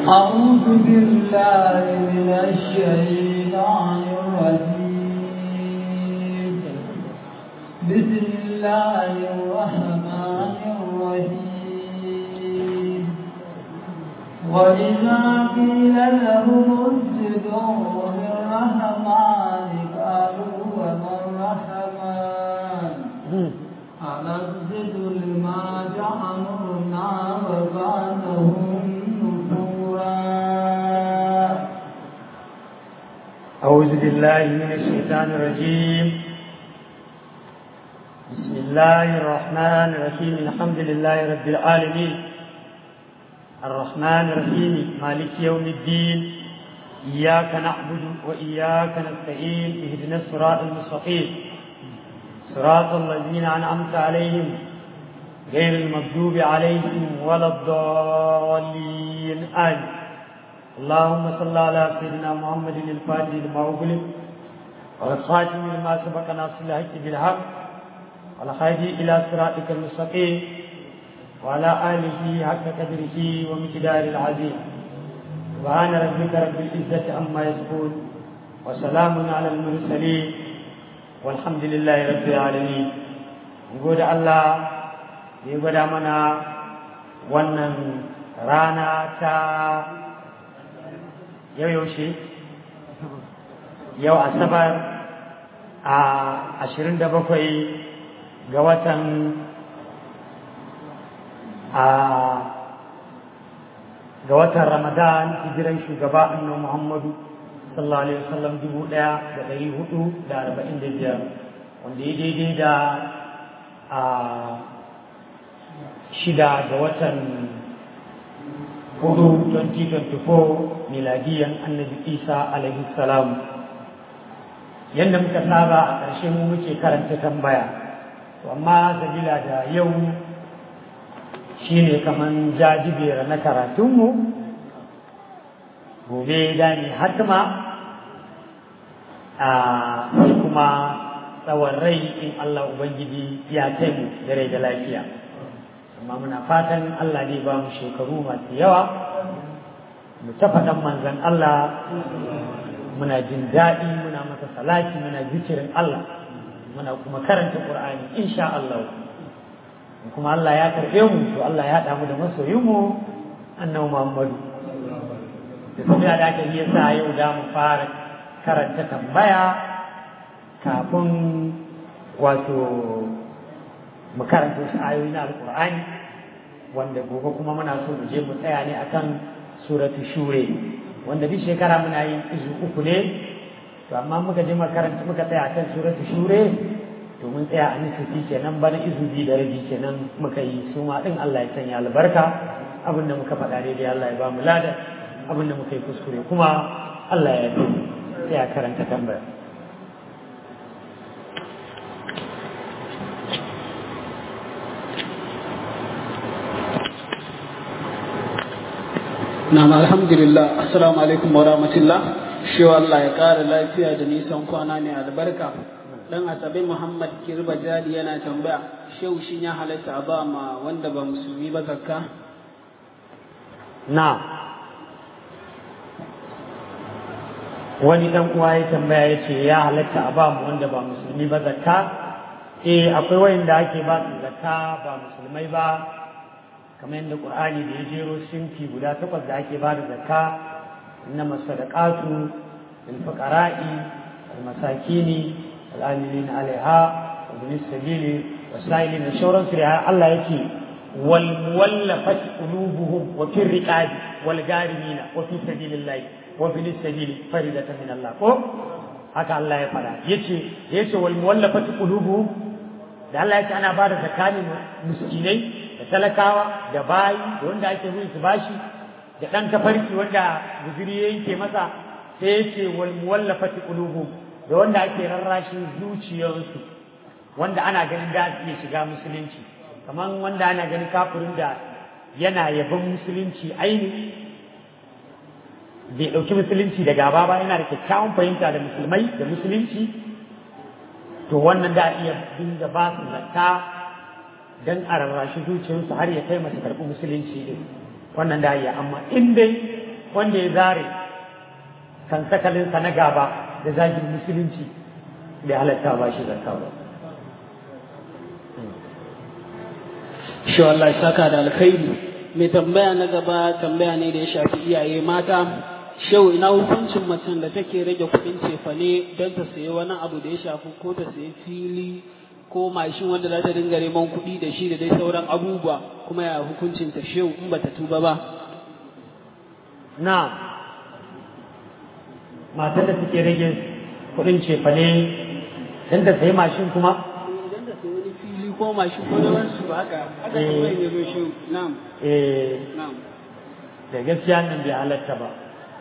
أعوذ بالله من الشيطان الرجيم بسم الله الرحمن الرحيم وإذا قيل لهم اسجدوا للرحمن قالوا وما الرحمن أنسجد لما تأمرنا وزادهم نفورا أعوذ بالله من الشيطان الرجيم بسم الله الرحمن الرحيم الحمد لله رب العالمين الرحمن الرحيم مالك يوم الدين إياك نعبد وإياك نستعين اهدنا الصراط المستقيم صراط الذين أنعمت عليهم غير المغضوب عليهم ولا الضالين آمين اللهم صل على سيدنا محمد الفاتح لما أغلق والخاتم لما سبق ناصر الحق بالحق والهادي إلى صراطك المستقيم وعلى آله حق قدره ومقدار العظيم سبحان ربك رب العزة عما يصفون وسلام على المرسلين والحمد لله رب العالمين نقول الله يقول منا wannan rana ta yau yaushe yau asabar a ashirin da bakwai ga watan a ga watan ramadan hijiran shugaba annabi muhammadu sallallahu alaihi wasallam dubu ɗaya da ɗari hudu da arba'in da biyar wanda ya daidai da a shida ga watan hudu 2024 miladiyan annabi isa alaihi salam yadda muka saba a ƙarshe mu muke karanta tambaya to amma sabila da yau shine kaman jajibera na karatunmu gobe da ni hatima a sai kuma tsawon rai in Allah Ubangiji ya kai mu da rai da lafiya amma muna fatan Allah ne ba mu shekaru masu yawa mu ta faɗan manzan Allah muna jin daɗi muna masa salati muna zikirin Allah muna kuma karanta Qur'ani insha Allah kuma Allah ya karɓe mu to Allah ya haɗa mu da masoyinmu annabi Muhammadu da kuma da aka yi sa yau da mu fara karanta tambaya kafin wato mu karanta wasu ayoyi na alkur'ani wanda gobe kuma muna so mu je mu tsaya ne akan suratu shure wanda duk shekara muna yin izu uku ne to amma muka je makaranta muka tsaya akan suratu shure to mun tsaya a nisfi kenan bana izu biyu da rabi kenan muka yi su ma din Allah ya sanya albarka abin da muka faɗa daidai Allah ya ba mu lada abin da muka yi kuskure kuma Allah ya yi sai a karanta tambaya Na'am alhamdulillah assalamu alaikum wa rahmatullah shi Allah ya ƙara lafiya da nisan kwana ne albarka dan asabe Muhammad Kirba Jadi yana tambaya shehu shin ya halatta a ba ma wanda ba musulmi ba zakka na wani dan uwa ya tambaya ya ce ya halatta a ba mu wanda ba musulmi ba zakka eh akwai wayanda ake ba su zakka ba musulmai ba kamar yadda Qur'ani da ya jero sinfi guda takwas da ake bada zakka innama sadaqatu lil fuqara'i wal masakini wal amilin 'alaiha wa bil sabili wasailin da shauran su da Allah yake wal muwallafat qulubuhum wa fir riqabi wal garimina wa fi sabilillahi wa bil sabili faridatan min Allah ko haka Allah ya fada yace yace wal muwallafat qulubuhum da Allah yake ana bada zakani miskinai da talakawa da bayi da wanda ake bin su bashi da ɗan tafarki wanda guzuri ya yanke masa sai ya ce wal muwallafati qulubu da wanda ake rarrashin zuciyarsu wanda ana ganin da su iya shiga musulunci kamar wanda ana ganin kafirin da yana yaban musulunci aini bai ɗauki musulunci da gaba ba yana da kyakkyawan fahimta da musulmai da musulunci to wannan da iya dinga ba su zakka dan a rarrashi zuciyarsu har ya kai masu karɓi musulunci din wannan da iya amma in dai wanda ya zare kan sakalinsa na gaba da zagin musulunci bai halatta ba shi zakka ba shi wallahi saka da alkhairi mai tambaya na gaba tambaya ne da ya shafi iyaye mata shau ina hukuncin macen da take rage kuɗin cefane don ta sayi wani abu da ya shafi ko ta sayi fili ko mashin wanda za ta dinga neman kuɗi da shi da dai sauran abubuwa kuma ya hukuncin ta shau in bata tuba ba na matar da take rage kuɗin cefane don ta sayi mashin kuma idan ta sayi wani fili ko mashin ko da wasu ba haka haka Eh. kuma ya zo shau na'am eh na'am da gaskiya nan bai halatta ba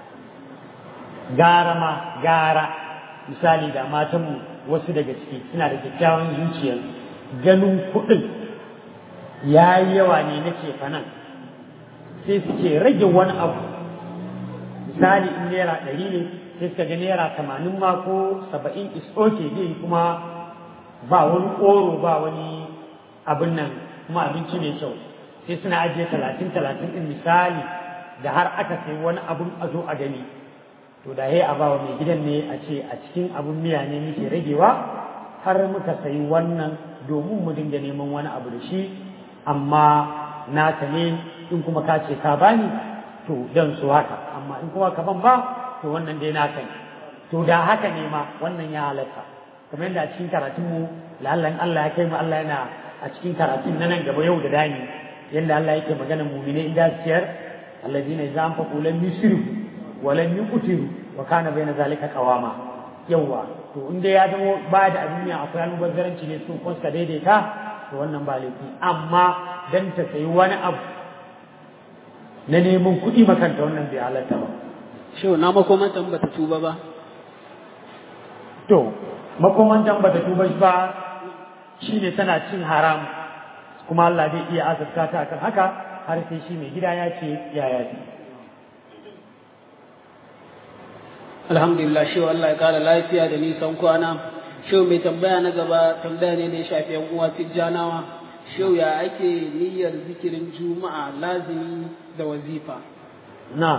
gara ma gara misali da matanmu wasu daga ciki suna da kyakkyawan zuciyar ganin kuɗin ya yi yawa ne na cefanan sai suke rage wani abu misali in naira ɗari ne sai suka ga naira tamanin ma ko saba'in is okay zai kuma ba wani ƙoro ba wani abin nan kuma abinci mai kyau sai suna ajiye talatin talatin ɗin misali da har aka sai wani abun a zo a gani to da a bawa mai gidan ne a ce a cikin abun miya ne muke ragewa har muka sayi wannan domin mu dinga neman wani abu da shi amma naka ne in kuma ka ce ka bani to dan su haka amma in kuma ka ban ba to wannan dai naka ne to da haka ne ma wannan ya halatta kamar yadda a cikin karatunmu lallan Allah ya kai mu Allah yana a cikin karatun na nan gaba yau da dani yadda Allah yake magana mumine idan ciyar alladina idza anfaqu lam yusrifu wa lam yuqtiru wa kana bayna zalika qawama yawa to in dai ya zama ba da abin ya akwai almubazzaranci ne sun kunsa daidaita to wannan ba laifi amma dan ta sayi wani abu na neman kuɗi makanta wannan bai halatta ba shau na makomanta in bata tuba ba to makomantan bata tuba ba shine tana cin haram kuma Allah zai iya azabta ta akan haka har sai shi mai gida ya ce ya yafi alhamdulillah shi Allah ya kara lafiya da nisan kwana shi mai tambaya na gaba tambaya ne da ya shafi yan uwa tijjanawa shi ya ake niyyar zikirin juma'a lazimi da wazifa na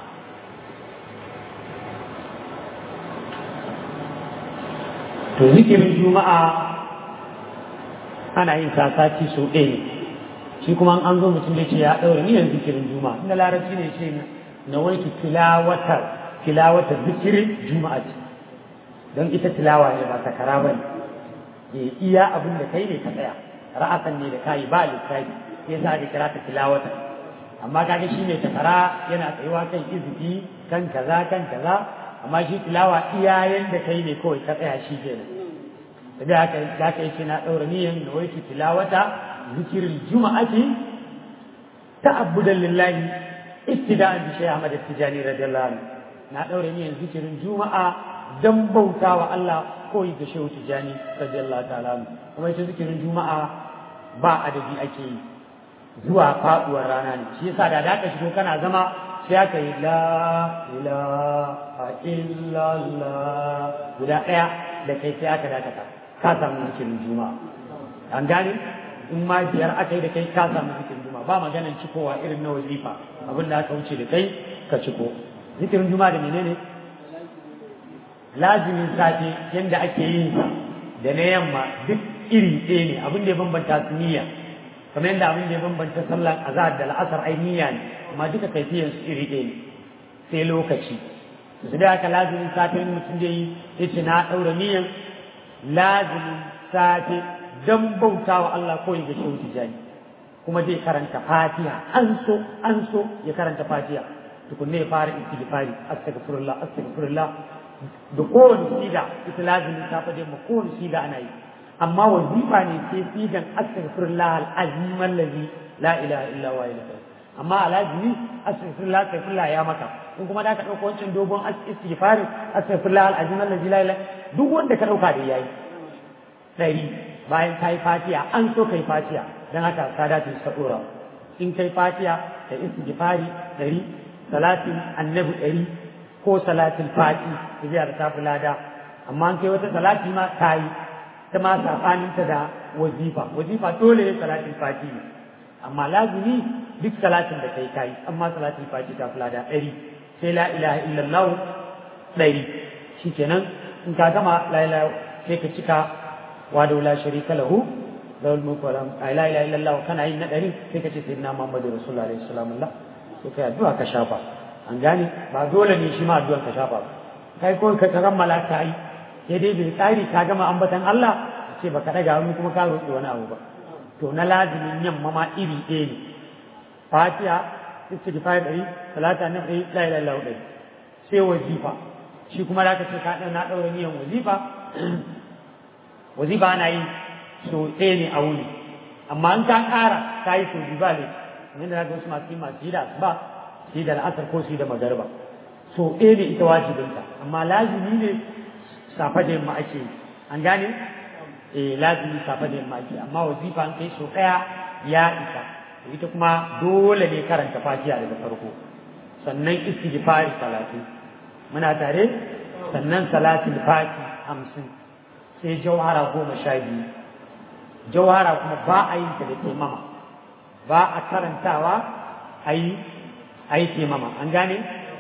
to zikirin juma'a ana yin sati sau ɗaya ne shi kuma an zo mutum da ce ya ɗaura niyyar zikirin juma'a inda larabci ne ce na wanki tilawatar tilawatar zikirin juma'a ce don ita tilawa ne ba takara ba ne iya abin da kai ne ka tsaya ra'asan ne da kayi ba lissafi sai sa ka kira ta tilawatar amma kaga shi ne takara yana tsayuwa kan izifi kan kaza kan kaza amma shi tilawa iya yanda kai ne kawai ka tsaya shi kenan da haka da haka yace na daura niyan nawaitu tilawata zikirin juma'ati ta'abbudan lillahi ittida'an bi shaykh Ahmad Tijani radiyallahu anhu na daura niyan zikirin juma'a dan bautawa Allah koyi da shehu Tijani radiyallahu ta'ala anhu kuma ita zikirin juma'a ba adadi ake yi zuwa faduwar rana ne shi yasa da da ka shigo kana zama sai aka yi la ilaha illallah guda ɗaya da kai sai aka dakata ka samu zikirin juma'a an gane in ma biyar aka yi da kai ka samu zikirin juma'a ba maganan cikowa irin na wazifa abin da aka wuce da kai ka ciko zikirin juma'a da menene lazimin safe yanda ake yin sa da na yamma duk iri ɗaya ne abin da ya bambanta su niyya kamar yadda abin da ya bambanta sallar azhar da la'asar ai niyya ne amma duka kaifiyan su iri ɗaya ne sai lokaci su da aka lazimin safe mutum da yi ya ce na ɗaura niyyan lazimin safe don bauta wa Allah ko ya shehu tijani kuma zai karanta fatiha an so an so ya karanta fatiha tukunne ya fara istighfari astaghfirullah astaghfirullah da kowane siga ita lazimin safe dai ma kowane siga ana yi amma wazifa ne sai sigan astaghfirullah al-azim allazi la ilaha illa huwa ilaha amma alazimi astaghfirullah astaghfirullah ya maka in kuma da ka dauko wancan dogon istighfarin astaghfirullah al-azim allazi la ilaha duk wanda ka dauka da yayi dari bayan kai fatiha an so kai fatiha dan haka sadatu sadura in kai fatiha da istighfari dari salatin annabi dari ko salatin fati da ta fulada amma an kai wata salati ma tayi ta ma saɓaninta da wazifa wazifa dole ne salatin fati ne amma lazimi duk salatin da kai kai amma salatin fati ta fula da ɗari sai la ilaha illallah ɗari shikenan in ka gama la ilaha sai ka cika wa da la sharika lahu lahul mulku wa la ilaha illallah kana yin na ɗari sai ka ce sayyidina muhammadu rasulullahi alaihi wasallam sai kai addu'a ka shafa an gane ba dole ne shi ma addu'ar ka shafa ba kai ko ka kammala ta yi sai dai bai tsari ka gama ambatan Allah ce baka daga hannu kuma ka roƙi wani abu ba to na lazimin yamma ma iri ɗaya ne fatiha istighfar ɗari salata na ɗari la ilaha illallah ɗari sai wazifa shi kuma da ka ce ka na ɗaura niyan wazifa wazifa ana yi so ɗaya ne a wuni amma an ka ƙara ka yi so biyu ba ne kamar da ga wasu masu yi masu yi da asuba su yi da al'asar ko su yi da magariba so ɗaya ne ita wajibinta amma lazimi ne safa da yamma ake yi an gane eh lazimi safa da yamma ake amma wazifa an kai so ɗaya ya isa ita kuma dole ne karanta fatiha daga farko sannan istighfari salatu muna tare sannan salatul fati hamsin sai jawhara goma sha biyu jawhara kuma ba a yin ta da taimama ba a karantawa a yi a yi taimama an gane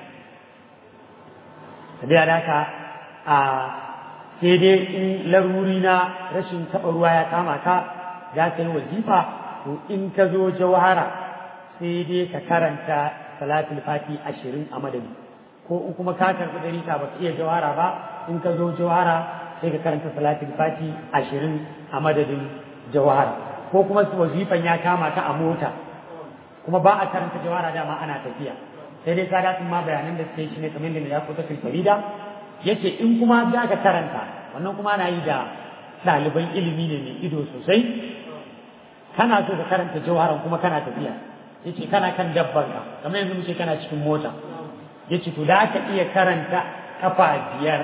da haka a sai dai in laruri na rashin taɓa ruwa ya kama ka za ka yi wazifa to in ka zo jawhara sai dai ka karanta salatul fati ashirin a madadi ko in kuma ka karɓi ɗari ka ba ka iya jawhara ba in ka zo jawhara sai ka karanta salatul fati ashirin a madadin jawhara ko kuma wazifan ya kama ka a mota kuma ba a karanta jawhara dama ana tafiya sai dai sada sun ma bayanan da suke shi ne kamar da ya kuta farida yace in kuma za ka karanta wannan kuma na yi da ɗaliban ilimi ne mai ido sosai kana so ka karanta jawharan kuma kana tafiya yace kana kan dabbar ka kamar yanzu muke kana cikin mota yace to da ka iya karanta kafa biyar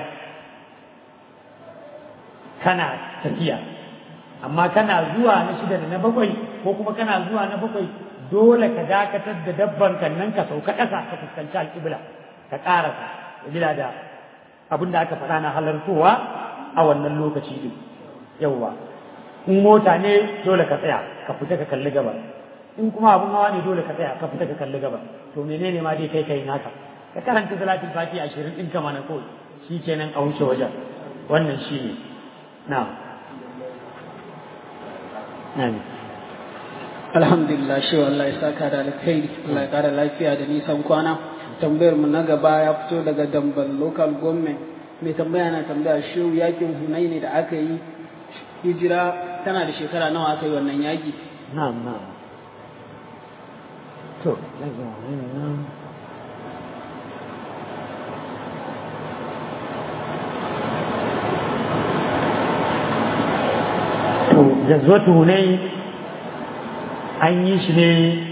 kana tafiya amma kana zuwa na shida da na bakwai ko kuma kana zuwa na bakwai dole ka dakatar da dabban kan nan ka sauka ƙasa ka fuskanci alƙibla ka ƙarasa bila da abin da aka faɗa na halartowa a wannan lokaci din yawwa in mota ne dole ka tsaya ka fita ka kalli gaba in kuma abun hawa ne dole ka tsaya ka fita ka kalli gaba to menene ma dai kai kai naka ka karanta salatul fati ashirin ɗin kama na kawai shi kenan a wuce wajen wannan shi ne na alhamdulillah shi Allah ya saka da alkhairi Allah ya kara lafiya da nisan kwana tambayar mu na gaba ya fito daga dambal local government mai tambaya na tambaya shi yakin hunaini da aka yi hijira tana da shekara nawa aka yi wannan yaki na'am na'am to daga wannan to jazwatu hunain an yi shi ne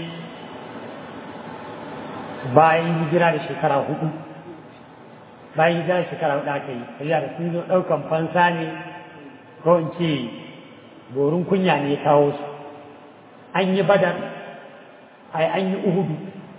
bayan hijira da shekara hudu bayan hijira da shekara hudu aka yi kariya da sun zo ɗaukan fansa ne ko in ce borin kunya ne ya kawo su an yi badar ai an yi uhudu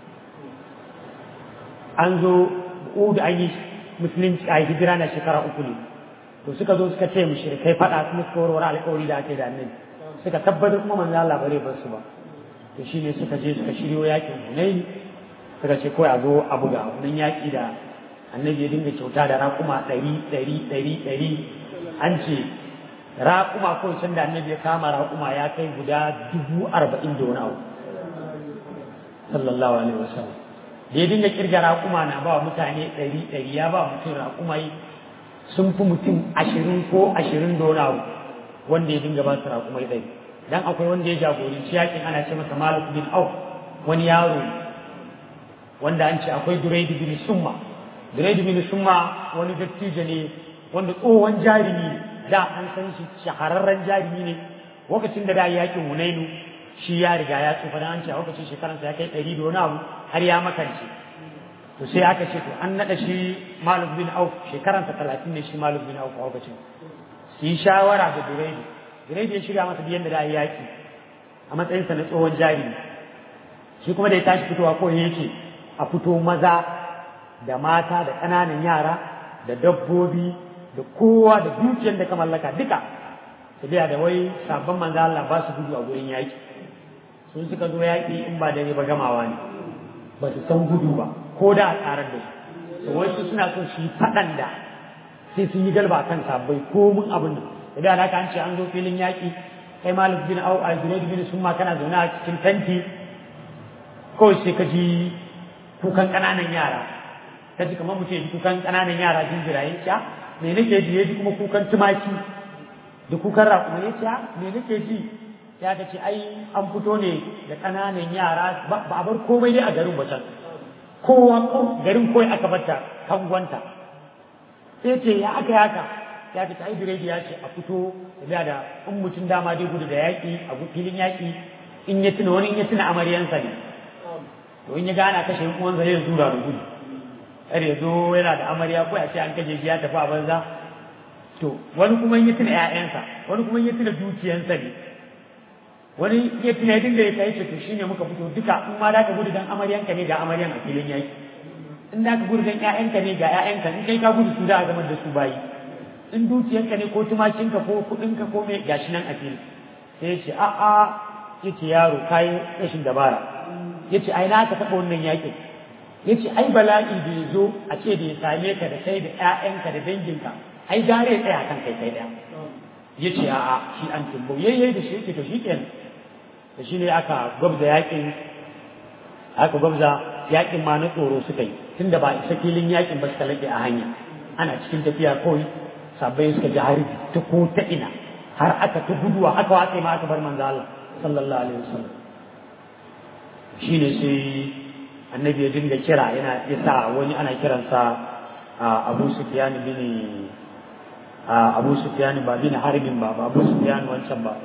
an zo uhudu an yi musulunci a hijira na shekara uku ne to suka zo suka ce mushrikai faɗa kuma suka warware alƙawari da aka yi da annabi suka tabbatar kuma manzo Allah bare ba su ba to shine suka je suka shiryo yakin Hunayn suka ce kawai a zo a buga wannan yaki da annabi ya dinga kyauta da raƙuma ɗari ɗari ɗari ɗari an ce raƙuma ko can da annabi ya kama raƙuma ya kai guda dubu arba'in da wani abu sallallahu alaihi wasallam da ya dinga kirga raƙuma na ba mutane ɗari ɗari ya ba mutum raƙumai sun fi mutum ashirin ko ashirin da wani abu wanda ya dinga ba su raƙumai ɗari dan akwai wanda ya jagoranci yakin ana ce masa malik bin auf wani yaro wanda an ce akwai duraidu bin summa duraidu bin summa wani dattijo ne wanda tsohon jarumi ne da an san shi shahararren jarumi ne lokacin da da yakin hunainu shi ya riga ya tsufa dan an ce a lokacin shekaransa ya kai ɗari da wani abu har ya makance to sai aka ce to an naɗa shi malik bin auf shekaransa talatin ne shi malik bin auf a lokacin su yi shawara da duraidu duraidu ya shirya masa biyan da da yaki a matsayinsa na tsohon jarumi shi kuma da ya tashi fitowa ko yake a fito maza da mata da ƙananan yara da dabbobi da kowa da dukiyar da ka mallaka duka tafiya da wai sabon manzo Allah ba su gudu a gurin yaki sun suka zo yaki in ba dare ba gamawa ne ba su san gudu ba ko da a tsarar da su to wasu suna so su yi faɗan da sai sun yi galba kan sabbai ko mun abin nan idan haka an ce an zo filin yaƙi kai malik bin au a zunaid bin summa kana zaune a cikin tanti kawai sai ka ji kukan ƙananan yara ka ji kamar mutum ya ji kukan ƙananan yara jinjirayen ya me nake ji ya ji kuma kukan tumaki da kukan raƙuma ya ce me nake ji ya ka ce ai an fito ne da ƙananan yara ba a bar komai dai a garin ba can kowa garin kawai aka bata kangwanta sai ce ya aka yaka ya ce ai biredi ya ce a fito da da in mutum dama dai gudu da yaƙi a filin yaƙi in ya tuna wani in ya tuna amaryansa ne to in ya gana kashe uwan zai ya zura da gudu kar ya zo yana da amarya ko a ce an kashe shi ya tafi a banza to wani kuma in ya tuna ƴaƴansa wani kuma in ya tuna dukiyansa ne wani ya tuna ya dinga ya kai ce to shine muka fito duka in ma da ka gudu dan amaryanka ne ga amaryan a filin yaƙi in da ka gudu dan ƴaƴanka ne ga ƴaƴanka in kai ka gudu su da a gamar da su bayi in dukiyanka ne ko tumakinka ko kuɗinka ko me gashi nan a fili sai ya ce a'a ya ce yaro kayi rashin dabara ya ce ai na ka taɓa wannan yakin ya ce ai bala'i da ya zo a ce da ya same ka da kai da ƴaƴanka da danginka ai gare ya tsaya kan kai kai ɗaya ya ce a'a shi an tumbo yayye da shi yake to shi kenan da shi ne aka gwabza yakin aka gwabza yakin ma na tsoro suka yi tunda ba isa filin yakin ba suka laɓe a hanya ana cikin tafiya kawai sabbai suka ji harbi ta ko ta ina har aka ta guduwa aka watse ma aka bar manzo Allah sallallahu alaihi wasallam shine sai annabi ya dinga kira yana isa wani ana kiransa Abu Sufyan bin Abu Sufyan ba bin Harbin ba ba Abu Sufyan wancan ba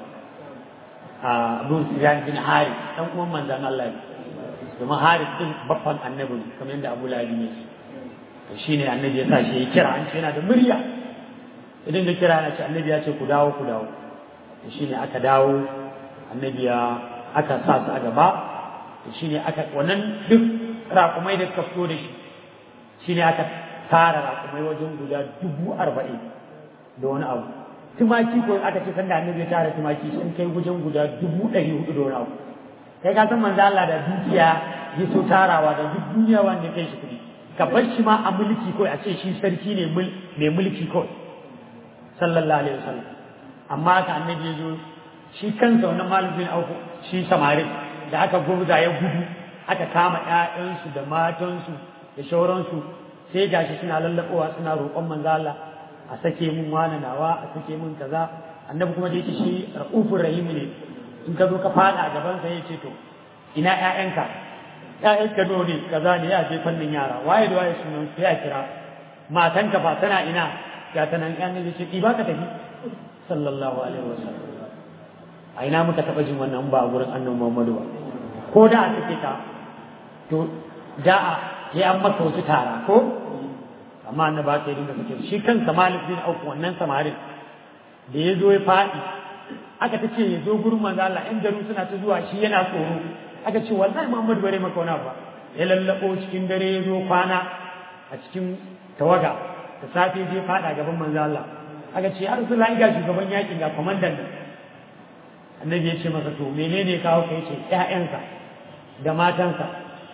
Abu Sufyan bin Hari dan uwan manzon Allah ne domin Hari din babban annabi ne kamar yadda Abu Lahab ne shine annabi ya sa shi ya kira an ce yana da murya idan da kira na ce annabi ya ce ku dawo ku dawo shi ne aka dawo annabi ya aka sa su a gaba shi ne aka wannan duk raƙumai da suka fito da shi shi ne aka tara raƙumai wajen guda dubu arba'in da wani abu tumaki ko aka ce sanda annabi ya tara tumaki sun kai wajen guda dubu ɗari hudu da wani abu kai ka san manzo Allah da dukiya ya so tarawa da duk duniya wanda kai shi kuɗi ka bar shi ma a mulki kawai a ce shi sarki ne mai mulki kawai sallallahu alaihi wasallam amma ka annabi ya zo shi kansa wannan malamin auku shi samarin da aka gurza ya gudu aka kama ƴaƴansu da matansu da shauransu sai gashi suna lallaɓowa suna roƙon manzo Allah a sake mun wani nawa a sake mun kaza annabi kuma da yake shi raufur rahim ne in ka zo ka fada a gaban sa yace to ina ƴaƴanka ƴaƴanka do ne kaza ne ya je fannin yara waye da waye sunan sai a kira matanka ba tana ina ga ta nan ƴan ne ce ba ka tafi sallallahu alaihi wasallam a ina muka taɓa jin wannan ba a gurin annabi Muhammadu ba ko da a take ka to da a ya an maka wasu tara ko amma annabi ba ka yi dinga sake shi kansa Malik bin Auf wannan samarin da ya zo ya faɗi aka ta ce ya zo gurin manzo Allah ƴan garu suna ta zuwa shi yana tsoro aka ce wallahi Muhammadu bare maka wani ba ya lallabo cikin dare ya zo kwana a cikin tawaga da safe je faɗa gaban manzo Allah aka ce ya Rasulullahi ga shugaban yakin ga kwamandan nan annabi ya ce masa to menene kawo ka yace ƴaƴansa da matansa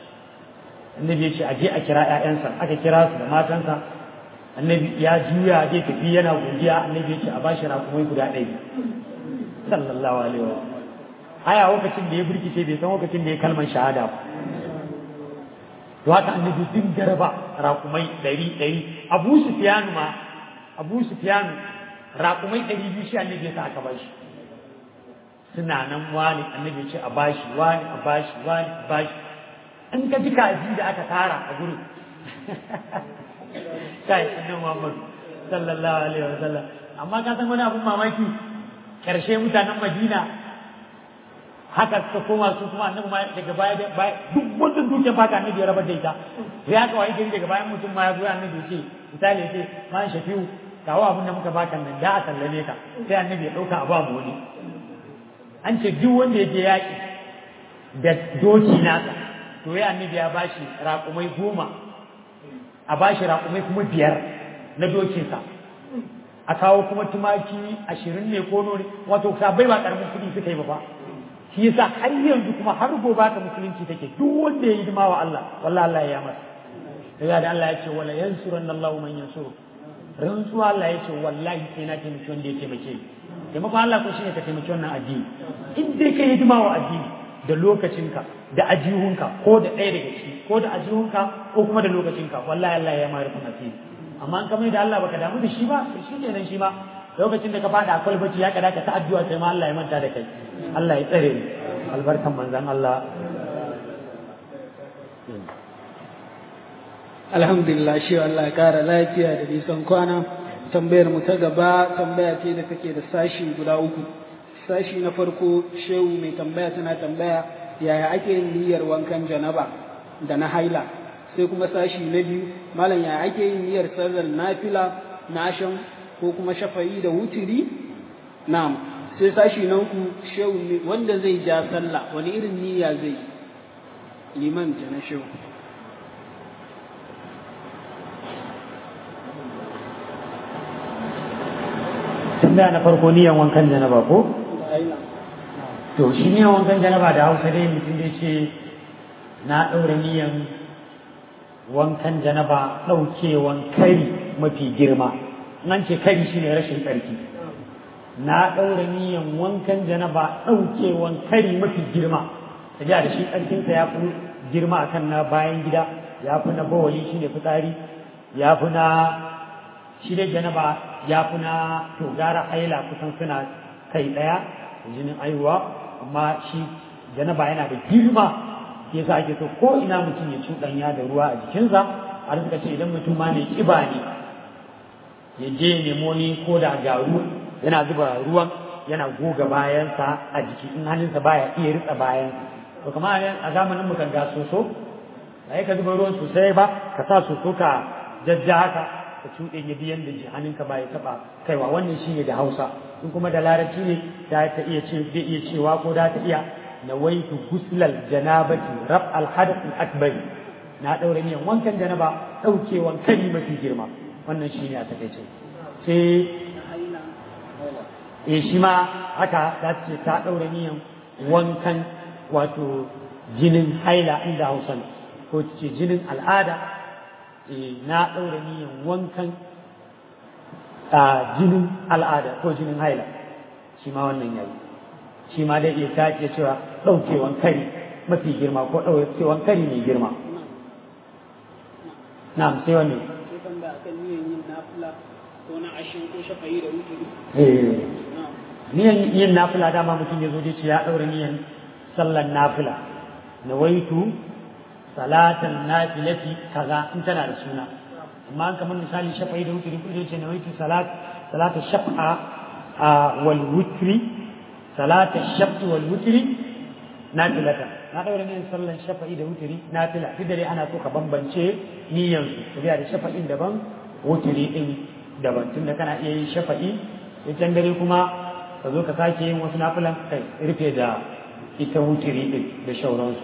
annabi ya ce aje a kira ƴaƴansa aka kira su da matansa annabi ya juya zai tafi yana godiya annabi ya ce a bashi rakumai guda ɗaya sallallahu alaihi wa aya lokacin da ya burkice bai san lokacin da ya kalman shahada ba to haka annabi din garba rakumai ɗari ɗari abu sufyan ma abu sufyan rakumai ɗari biyu shi annabi ya sa aka bashi suna nan wani annabi ce a bashi wani a bashi wani a bashi in ka ji kaji da aka tara a gurin kai annabi Muhammad sallallahu alaihi wa sallam amma ka san wani abun mamaki karshe mutanen Madina haka suka koma su kuma annabi ma daga baya da baya duk wannan dukiyar baka annabi ya rabar da ita sai aka wayi gari daga bayan mutum ma ya zo annabi ya ce misali ya ce ma shafiu kawo abin da muka baka nan da a sallame ka sai annabi ya dauka a ba mu wani an ce duk wanda ya je yaƙi da doki nasa to ya annabi ya bashi raƙumai goma a bashi raƙumai kuma biyar na dokinsa a kawo kuma tumaki ashirin ne ko nori wato sabai ba ƙaramin kuɗi suka yi ba fa shi yasa har yanzu kuma har gobe ka musulunci take duk wanda ya yi hidima wa Allah wallahi Allah ya masa daga da Allah ya ce wala yansuranna Allahu man yansuru rantsuwa Allah ya ce wallahi sai na taimaki wanda ya taimake ni taimakon Allah ko shine ka taimaki wannan addini in dai ka hidima wa addini da lokacinka da ajihunka ko da ɗaya daga ciki ko da ajihunka ko kuma da lokacinka wallahi Allah ya mara kuma asiri amma an kamar da Allah baka damu da shi ba to shi kenan shi ma lokacin da ka fada akwai bacci ya kada ka ta addu'a sai ma Allah ya manta da kai Allah ya tsare ni albarkan manzon Allah alhamdulillah shi Allah ya kara lafiya da nisan kwana tambayar mu ta gaba tambaya ce da take da sashi guda uku sashi na farko shehu mai tambaya tana tambaya yaya ake yin niyyar wankan janaba da na haila sai kuma sashi na biyu malam yaya ake yin niyyar sallar nafila na ashan ko kuma shafa'i da wutiri na'am sai sashi na uku shehu wanda zai ja sallah wani irin niyya zai liman ta na shehu tambaya na farko niyan wankan janaba ko to shi niyan wankan janaba da hausa dai mutum dai ce na ɗaura niyan wankan janaba ɗaukewan kari mafi girma nan ce kari shine rashin ƙarfi na ɗaura niyan wankan janaba ɗaukewan kari mafi girma ta da shi ƙarfinsa ya fi girma akan na bayan gida ya fi na bawali shine fitsari ya fi na shi dai janaba ya fi na to gara haila kusan suna kai ɗaya jinin aihuwa amma shi janaba yana da girma yasa ake so ko ina mutum ya cuɗanya da ruwa a jikinsa har suka ce idan mutum ma mai ƙiba ne ya je nemo ni ko da garu yana zuba ruwan yana goga bayansa a jiki in hannunsa baya iya ritsa bayan to kamar a zamanin mu kan ga soso ba ka zuba ruwan sosai ba ka sa soso ka jajja haka ka cuɗe ya biyan da hannunka ba ya taɓa kaiwa wannan shi ne da hausa in kuma da larabci ne da ta iya ce zai iya cewa ko da ta iya nawaitu guslal janabati rab al hadath al akbar na daure niyan wankan janaba daukewan kari mafi girma wannan shi ne a takaice sai eh shi ma haka za ta ce ta daure niyan wankan wato jinin haila inda hausa ko ce jinin al'ada na ɗaura niyan wankan a jinin al'ada ko jinin haila shi ma wannan yayi shi ma dai iya sake cewa ɗaukewan kari mafi girma ko ɗaukewan kari mai girma na'am sai wanne niyan yin nafila dama mutum ya zo da ce ya ɗaura niyan sallan nafila nawaitu salatan nafilati kaza in tana da suna amma an kamar misali shafa'i da wutri kudu ce nawaitu salat salata shaf'a wal wutri salata shaf'i wal wutri nafilata na daura ne sallan shafa'i da wutri nafila duk da dai ana so ka bambance niyyan su tafiya da shafa'in daban wutri din daban tunda kana iya yin shafa'i sai can dare kuma ka zo ka sake yin wasu nafilan kai rufe da ita wutri din da shauransu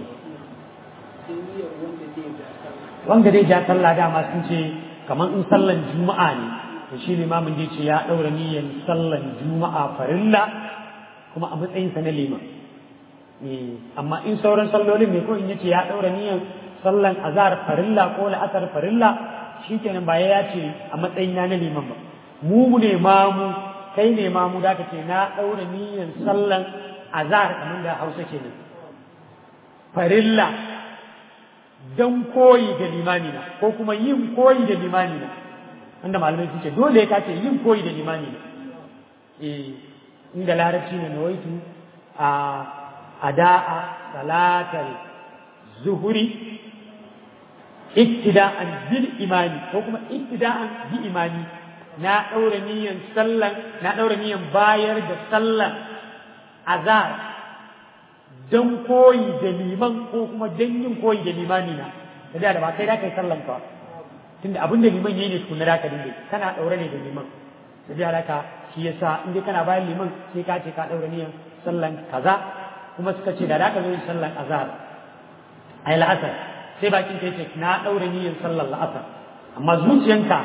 wanda dai ja sallah dama sun ce kamar in sallan juma'a ne to shi limamin dai ce ya ɗaura niyyar sallan juma'a farilla kuma a matsayinsa na liman amma in sauran sallolin ne ko in yace ya ɗaura niyyar sallan azhar farilla ko la'asar farilla shikenan ba ya ce a matsayina na liman ba mu ne mamu kai ne mamu da ce na ɗaura niyyar sallan azhar kamar da hausa kenan farilla don koyi da limamina ko kuma yin koyi da limamina wanda malamai sun ce dole ka ce yin koyi da limamina eh inda larabci ne na waitu a ada'a salatar zuhuri iktida'an bil imani ko kuma iktida'an bi imani na daura niyan sallan na daura niyan bayar da sallan azar don koyi da liman ko kuma don yin koyi da limani na da da ba kai da kai sallan ka tunda abin da liman yayi ne tukuna da ka dinga kana daure ne da liman da da haka shi yasa in dai kana bayan liman sai ka ce ka daure niyan sallan kaza kuma suka ce da da ka zo yin sallan azhar ai la'asar sai bakin kai ce na daure niyan sallan la'asar amma zuciyanka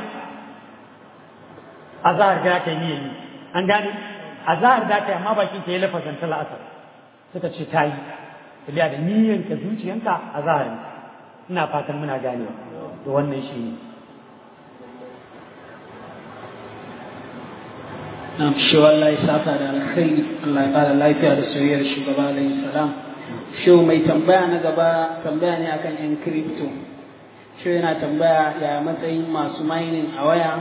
azhar ga kai niyan an gane azhar da kai amma bakin ka yi lafazan ta la'asar suka ce ta yi tafiya da niyyanka zuciyanka a zahari ina fatan muna ganewa to wannan shi ne Na'am shi wallahi saka da alkhairi Allah ya kara lafiya da soyayyar shugaba alaihi salam shi mai tambaya na gaba tambaya ne akan yan crypto shi yana tambaya ya matsayin masu mining a waya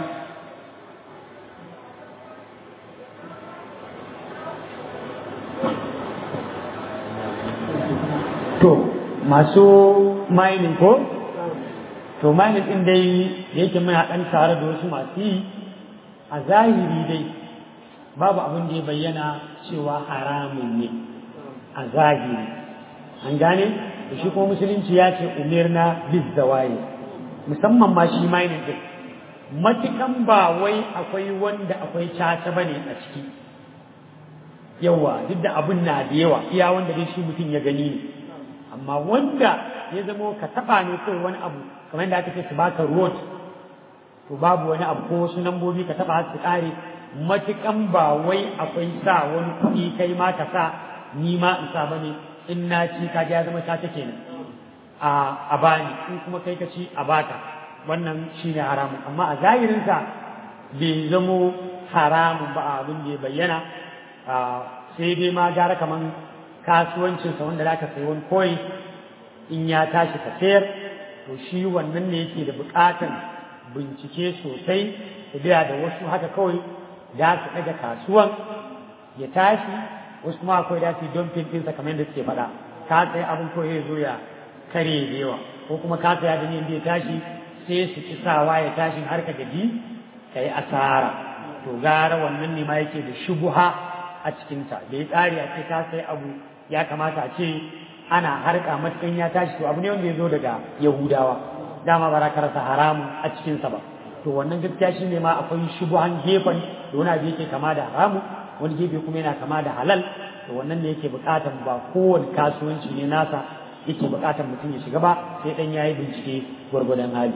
to masu mining ko to mining din dai da yake muna dan tare da wasu masu yi a zahiri dai babu abin da ya bayyana cewa haramun ne a zahiri an gane da shi kuma musulunci ya ce umirna bis zawaye musamman ma shi mining din matukan ba wai akwai wanda akwai caca bane a ciki yawa duk da abin na da yawa iya wanda dai shi mutum ya gani ne amma wanda ya zamo ka taba ne kawai wani abu kamar da aka ce su baka road to babu wani abu ko wasu lambobi ka taba su kare matukan ba wai akwai sa wani kuɗi kai ma ka sa ni ma in sa bane in na ci ka ya zama ta take ne a a bani in kuma kai ka ci a baka wannan shine haramun amma a zahirin sa bai zamo haramun ba abin da ya bayyana sai dai ma gara kaman kasuwancinsa wanda za ka sayi wani koyi in ya tashi ka sayar to shi wannan ne yake da buƙatan bincike sosai da biya da wasu haka kawai da su ɗaga kasuwan ya tashi wasu kuma akwai da su don ɗinsa kamar yadda suke faɗa ka tsaye abin ko ya zo ya kare da yawa ko kuma ka tsaya da yadda ya tashi sai su ci sawa ya tashi har ka gaji ka yi asara to gara wannan ne ma yake da shubuha a cikinta da ya tsari a ce ka sai abu ya kamata a ce ana harka matukan ya tashi to abu ne wanda ya zo daga yahudawa dama ba za ka rasa haramun a cikinsa ba to wannan gaskiya shi ne ma akwai shubuhan gefen da wani abu yake kama da haramu wani gefe kuma yana kama da halal to wannan ne yake buƙatar ba kowane kasuwanci ne nasa yake buƙatar mutum ya shiga ba sai dan yayi bincike gwargwadon hali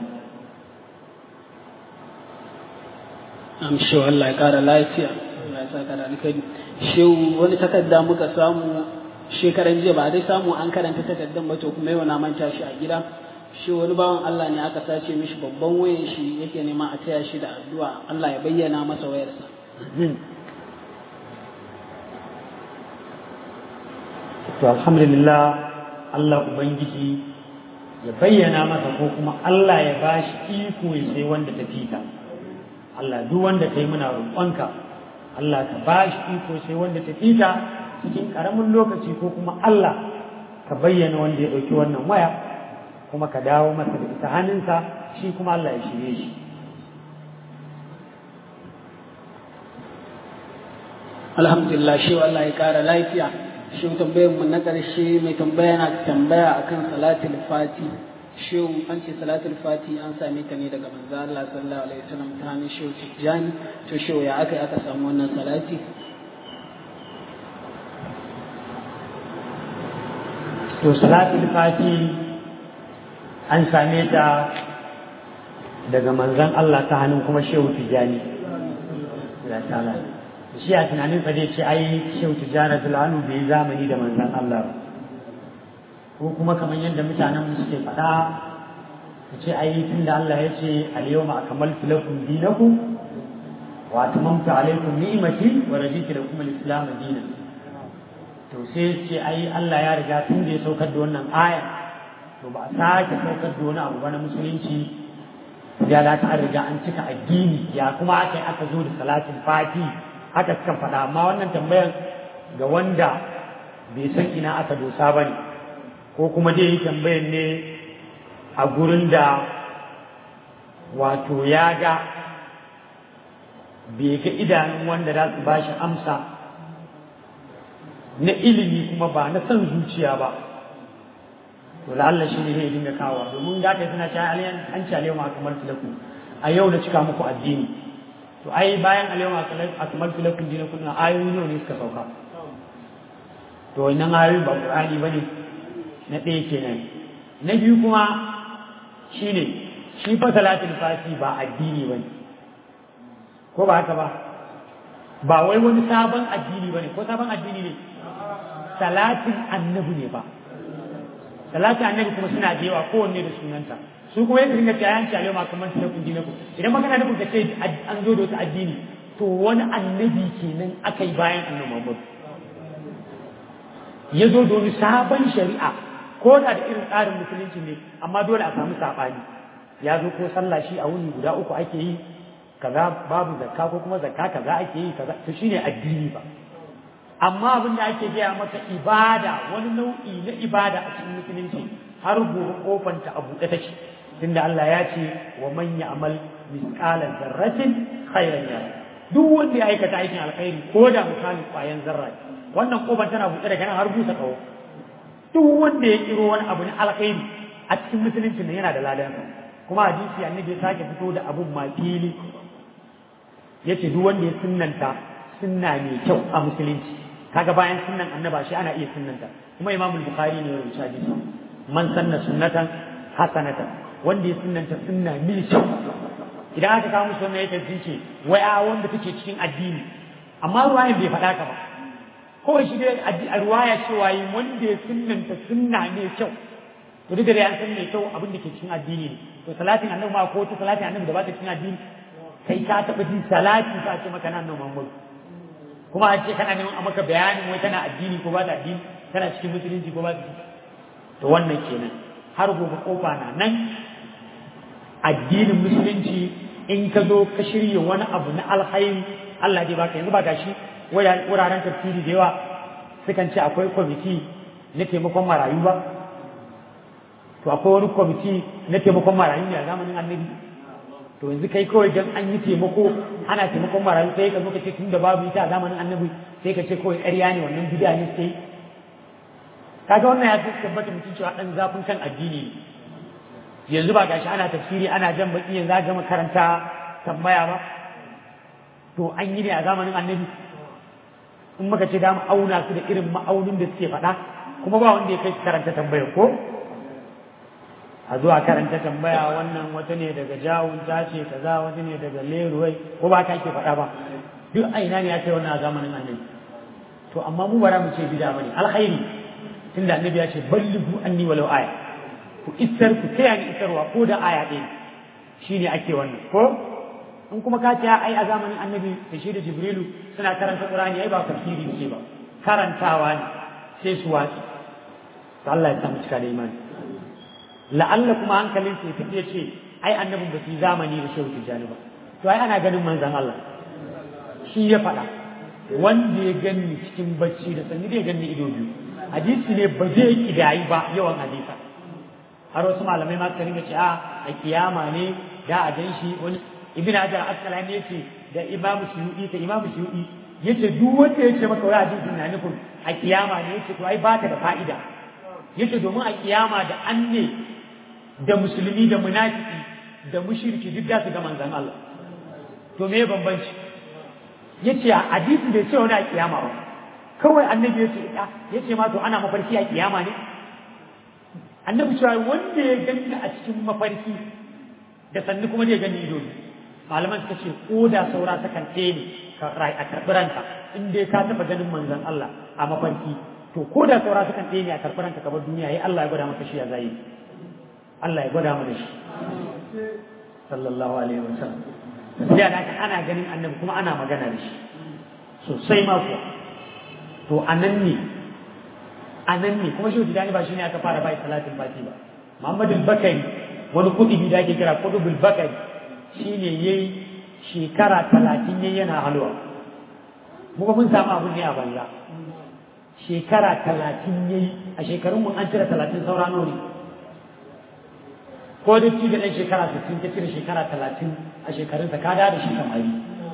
amshi Allah ya kara lafiya Allah ya saka da alkhairi shehu wani takarda muka samu shekaran jiya ba dai samu an karanta takardan ba to kuma yau na manta shi a gida shi wani bawan Allah ne aka sace mishi babban wayan shi yake nema a taya shi da addu'a Allah ya bayyana masa wayarsa to alhamdulillah Allah ubangiji ya bayyana masa ko kuma Allah ya bashi iko ya sai wanda ta fita Allah duk wanda kai muna roƙonka Allah ka bashi iko sai wanda ta fita cikin ƙaramin lokaci ko kuma Allah ka bayyana wanda ya ɗauki wannan waya kuma ka dawo masa da ita hannunsa shi kuma Allah ya shirye shi alhamdulillah shi Allah ya kara lafiya shi tambayar mu na ƙarshe mai tambaya na tambaya akan salatul fati shi an ce salatul fati an same ta ne daga manzo Allah sallallahu alaihi wasallam ta hannun shi tijjani to shi ya aka aka samu wannan salati to salatul fati an same ta daga manzon Allah ta hannun kuma shehu tijjani shi a tunanin sa zai ce ai shehu tijjani zulanu bai zamani da manzon Allah ba ko kuma kamar yadda mutanen mu suke faɗa su ce ai tunda Allah ya ce al-yawma akmaltu lakum dinakum wa atmamtu alaykum ni'mati wa raditu lakum al-islam dinan to sai ce ai Allah ya riga tun da ya saukar da wannan aya to ba a sake saukar da wani abu ba na musulunci ya da ta riga an cika addini ya kuma aka aka zo da salatin fati haka suka faɗa amma wannan tambayan ga wanda bai san ina aka dosa ba ne ko kuma dai yi tambayan ne a gurin da wato ya ga bai ga idanun wanda za su ba shi amsa na ilimi kuma ba na son zuciya ba to Allah shi ne zai dinga kawo domin da kai suna cewa aliyan an ci alewa kamar filaku a yau da cika muku addini to ai bayan alewa kamar filaku dinakum na ayoyi ne suka sauka to wannan ayoyi ba qur'ani bane na ɗaya kenan na biyu kuma shine shi fa salatul fati ba addini bane ko ba haka ba ba wai wani sabon addini bane ko sabon addini ne salatin annabi ne ba salatin annabi kuma suna da yawa kowanne da sunanta su kuma yadda dinga cewa yanci alaiwa kamar su kun dinaku idan magana da kuka ce an zo da wata addini to wani annabi kenan aka yi bayan annabi Muhammad ya zo da wani sabon shari'a ko da da irin tsarin musulunci ne amma dole a samu saɓani ya zo ko sallah shi a wuni guda uku ake yi kaza babu zakka ko kuma zakka kaza ake yi kaza to shine addini ba amma abin da ake gaya maka ibada wani nau'i na ibada a cikin musulunci har gobe kofanta a buɗe take tunda Allah ya ce wa man ya'mal misqala zarratin khairan yara duk wanda ya aikata aikin alkhairi ko da misalin kwayan zarra wannan kofar tana buɗe daga nan har busa kawo duk wanda ya kiro wani abu na alkhairi a cikin musulunci ne yana da ladan kuma hadisi annabi ya sake fito da abun ma fili yace duk wanda ya sunnanta sunna mai kyau a musulunci kaga bayan sunnan annaba shi ana iya sunnanta kuma imam bukhari ne ya rubuta hadisi man sanna sunnatan hasanatan wanda ya sunnanta sunna mai kyau idan aka kawo musu wannan yake sun ce wai a wanda take cikin addini amma ruwayan bai faɗa ka ba kawai shi dai a ruwaya cewa yi wanda ya sunnanta sunna mai kyau to duk da dai an san mai kyau abin da ke cikin addini ne to salatin annabi ma ko ta salatin annabi da ba ta cikin addini kai ka taɓa jin salati ka ce maka nan Muhammad kuma a ce kana neman a maka bayanin wai tana addini ko ba ta addini tana cikin musulunci ko ba ta to wannan kenan har gobe kofa na nan addinin musulunci in ka zo ka shirya wani abu na alkhairi Allah dai baka yanzu ba gashi wuraren tafsiri da yawa sukan ce akwai kwamiti na taimakon marayu ba to akwai wani kwamiti na taimakon marayu ne a zamanin annabi to yanzu kai kawai dan an yi taimako ana taimakon marayu sai ka zo ka ce tun da babu ita a zamanin annabi sai ka ce kawai ƙarya ne wannan bid'a ne sai kaga wannan ya tabbata mutum cewa dan zafin kan addini ne yanzu ba gashi ana tafsiri ana jan baki yanzu a gama karanta tambaya ba to an yi ne a zamanin annabi in muka ce da mu auna su da irin ma'aunin da suke faɗa kuma ba wanda ya kai karanta tambayar ko a zuwa karanta tambaya wannan wata ne daga jawun ta ce kaza wata ne daga leruwai ko ba ta ke faɗa ba duk a ina ne ya ce wannan a zamanin annabi to amma mu bara mu ce bida bane alkhairi tunda annabi ya ce ballighu anni walau aya ku isar ku taya ni isarwa ko da aya ɗaya shine ake wannan ko in kuma ka ce ai a zamanin annabi da shi da jibrilu suna karanta qur'ani ai ba tafsiri ce ba karantawa ne sai su watsi to Allah ya samu cika da imani la'alla kuma hankalin sai fice ce ai annabin ba su yi zamani da shehu tijjani ba to ai ana ganin manzon Allah shi ya faɗa wanda ya gani cikin bacci da sanni zai gani ido biyu hadisi ne ba zai kidayi ba yawan hadisa har wasu malamai ma suka ringa ce a a kiyama ne da a gan shi wani ibn hajar asqalani yace da imamu suyudi ta imamu suyudi yace duk wanda yace maka wai hadisin na nufin a kiyama ne yace to ai baka da fa'ida yace domin a kiyama da an ne da musulmi da munafiki da mushriki duk da su ga manzon Allah to me bambanci yace a hadisi bai ce wani a kiyama ba kawai annabi yace yace ma to ana mafarki a kiyama ne annabi cewa wanda ya gani a cikin mafarki da sannu kuma zai gani ido malaman suka ce ko da saura sakan ɗaya ne a karɓi ranka in dai ka taɓa ganin manzon Allah a mafarki to ko da saura sakan ɗaya ne a karɓi ranka kamar duniya ya Allah ya gwada maka shi ya zai Allah ya gwada mana shi sallallahu alaihi wa sallam sai da ana ganin annabi kuma ana magana da shi sosai ma kuwa to anan ne anan ne kuma shi dani ba shine aka fara bai salatin fati ba Muhammad al-Bakari wani kudi da ake kira kudubul bakari shine yayi shekara talatin yayi yana halwa muka mun samu abun ne a banza shekara talatin yayi a shekarun mun an cire talatin saura nawa ne ko da ci da ɗan shekara sittin ka cire shekara talatin a shekarunsa ka da shi samari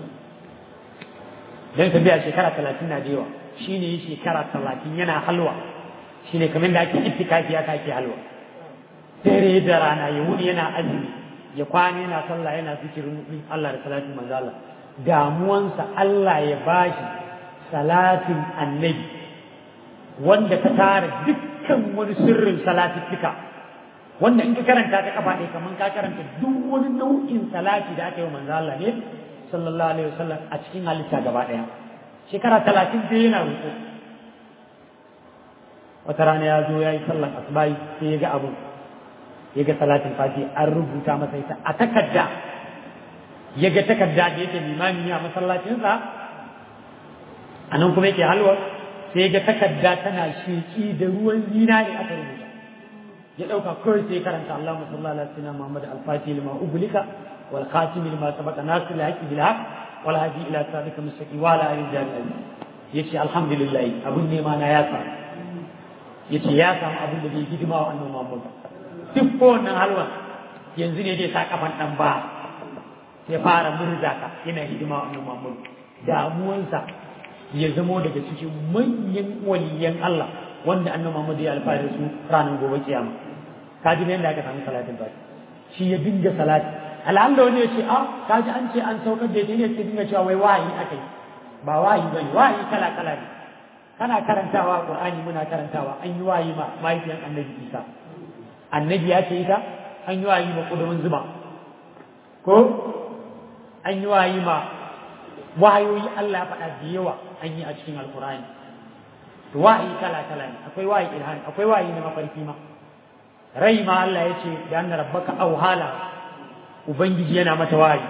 don ka biya shekara talatin na da yawa shi ne shekara talatin yana halwa shi ne kamar da ake itikafi aka ake halwa dare da rana ya wuni yana azumi ya kwana yana sallah yana zikirin Allah da salatin manzo Allah damuwansa Allah ya bashi salatin annabi wanda ta tara dukkan wani sirrin salatittika wanda in ka karanta ta kafa ɗaya kamar ka karanta duk wani nau'in salati da aka yi wa manzo Allah ne sallallahu alaihi wasallam a cikin halitta gaba ɗaya shekara talatin sai yana roƙo wata rana ya zo ya yi sallar asubai sai ya ga abu ya ga salatin fati an rubuta masa ita a takarda ya ga takarda da yake limami a masallacinsa a nan kuma yake halwa sai ga takarda tana sheki da ruwan zinari aka rubuta ya ɗauka kawai sai karanta Allah sallallahu alaihi wasallam Muhammad al-Fatih lima ublika wal khatim lima sabaqa nasir al-haqi bil haqq wal hadi ila sabika mustaqim wa ala alihi jami'in yace alhamdulillah abun ne ma na ya samu yace ya samu abin da bai hidima wa annabi Muhammad duk ko wannan halwa yanzu ne dai sa kafan dan ba sai fara murza ka yana hidima wa annabi Muhammad damuwansa ya zamo daga cikin manyan waliyan Allah wanda annabi Muhammad ya alfahari su ranar gobe kiyama kaji ne yadda aka samu salatin ba shi ya dinga salati alhamdulillah wani ya ce a kaji an ce an saukar da ita ne sai dinga cewa wai wahayi aka yi ba wahayi bane wahayi kala kala ne kana karantawa Qur'ani muna karantawa an yi wahayi ma mahaifiyan annabi Isa annabi ya ce ita an yi wahayi ma kudumin zuma ko an yi wahayi ma wahayoyi Allah ya faɗa da yawa an yi a cikin alkur'ani to wahayi kala kala ne akwai wahayi ilham akwai wahayi na mafarki ma rai ma Allah ya ce da anna rabbaka auhala ubangiji yana mata wahayi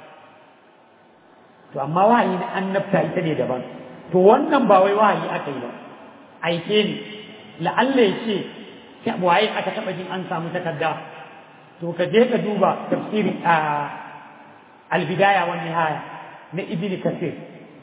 to amma wahayi na annabta ita ne daban to wannan ba wai wahayi aka yi ba aike ne la'alla ya ce waye aka taɓa jin an samu takarda to ka je ka duba tafsiri a albidaya wa nihaya na ibn kasir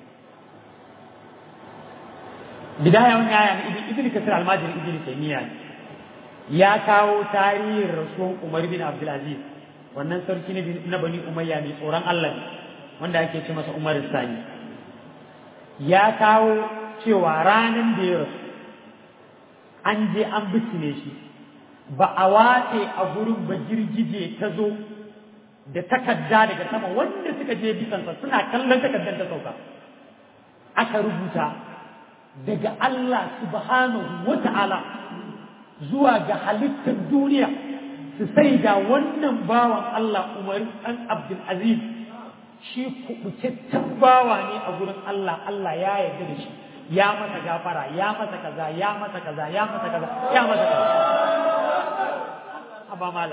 bidaya wa nihaya na ibn kasir almajiri ibn taymiya ya kawo tarihin rasuwan umar bin abdul aziz wannan sarki na bani umayya mai tsoron allah ne wanda ake ce masa umar sani ya kawo cewa ranar da ya rasu an je an bisne shi ba a watse a gurin ba girgije ta zo da takarda daga sama wanda suka je bisansa suna kallon takardar ta sauka aka rubuta daga Allah subhanahu wa ta'ala zuwa ga halittar duniya su sai da wannan bawan Allah Umar ɗan Abdul Aziz shi kubutaccen bawa ne a gurin Allah Allah ya yarda da shi ya masa gafara ya masa kaza ya masa kaza ya masa kaza ya masa kaza aba mala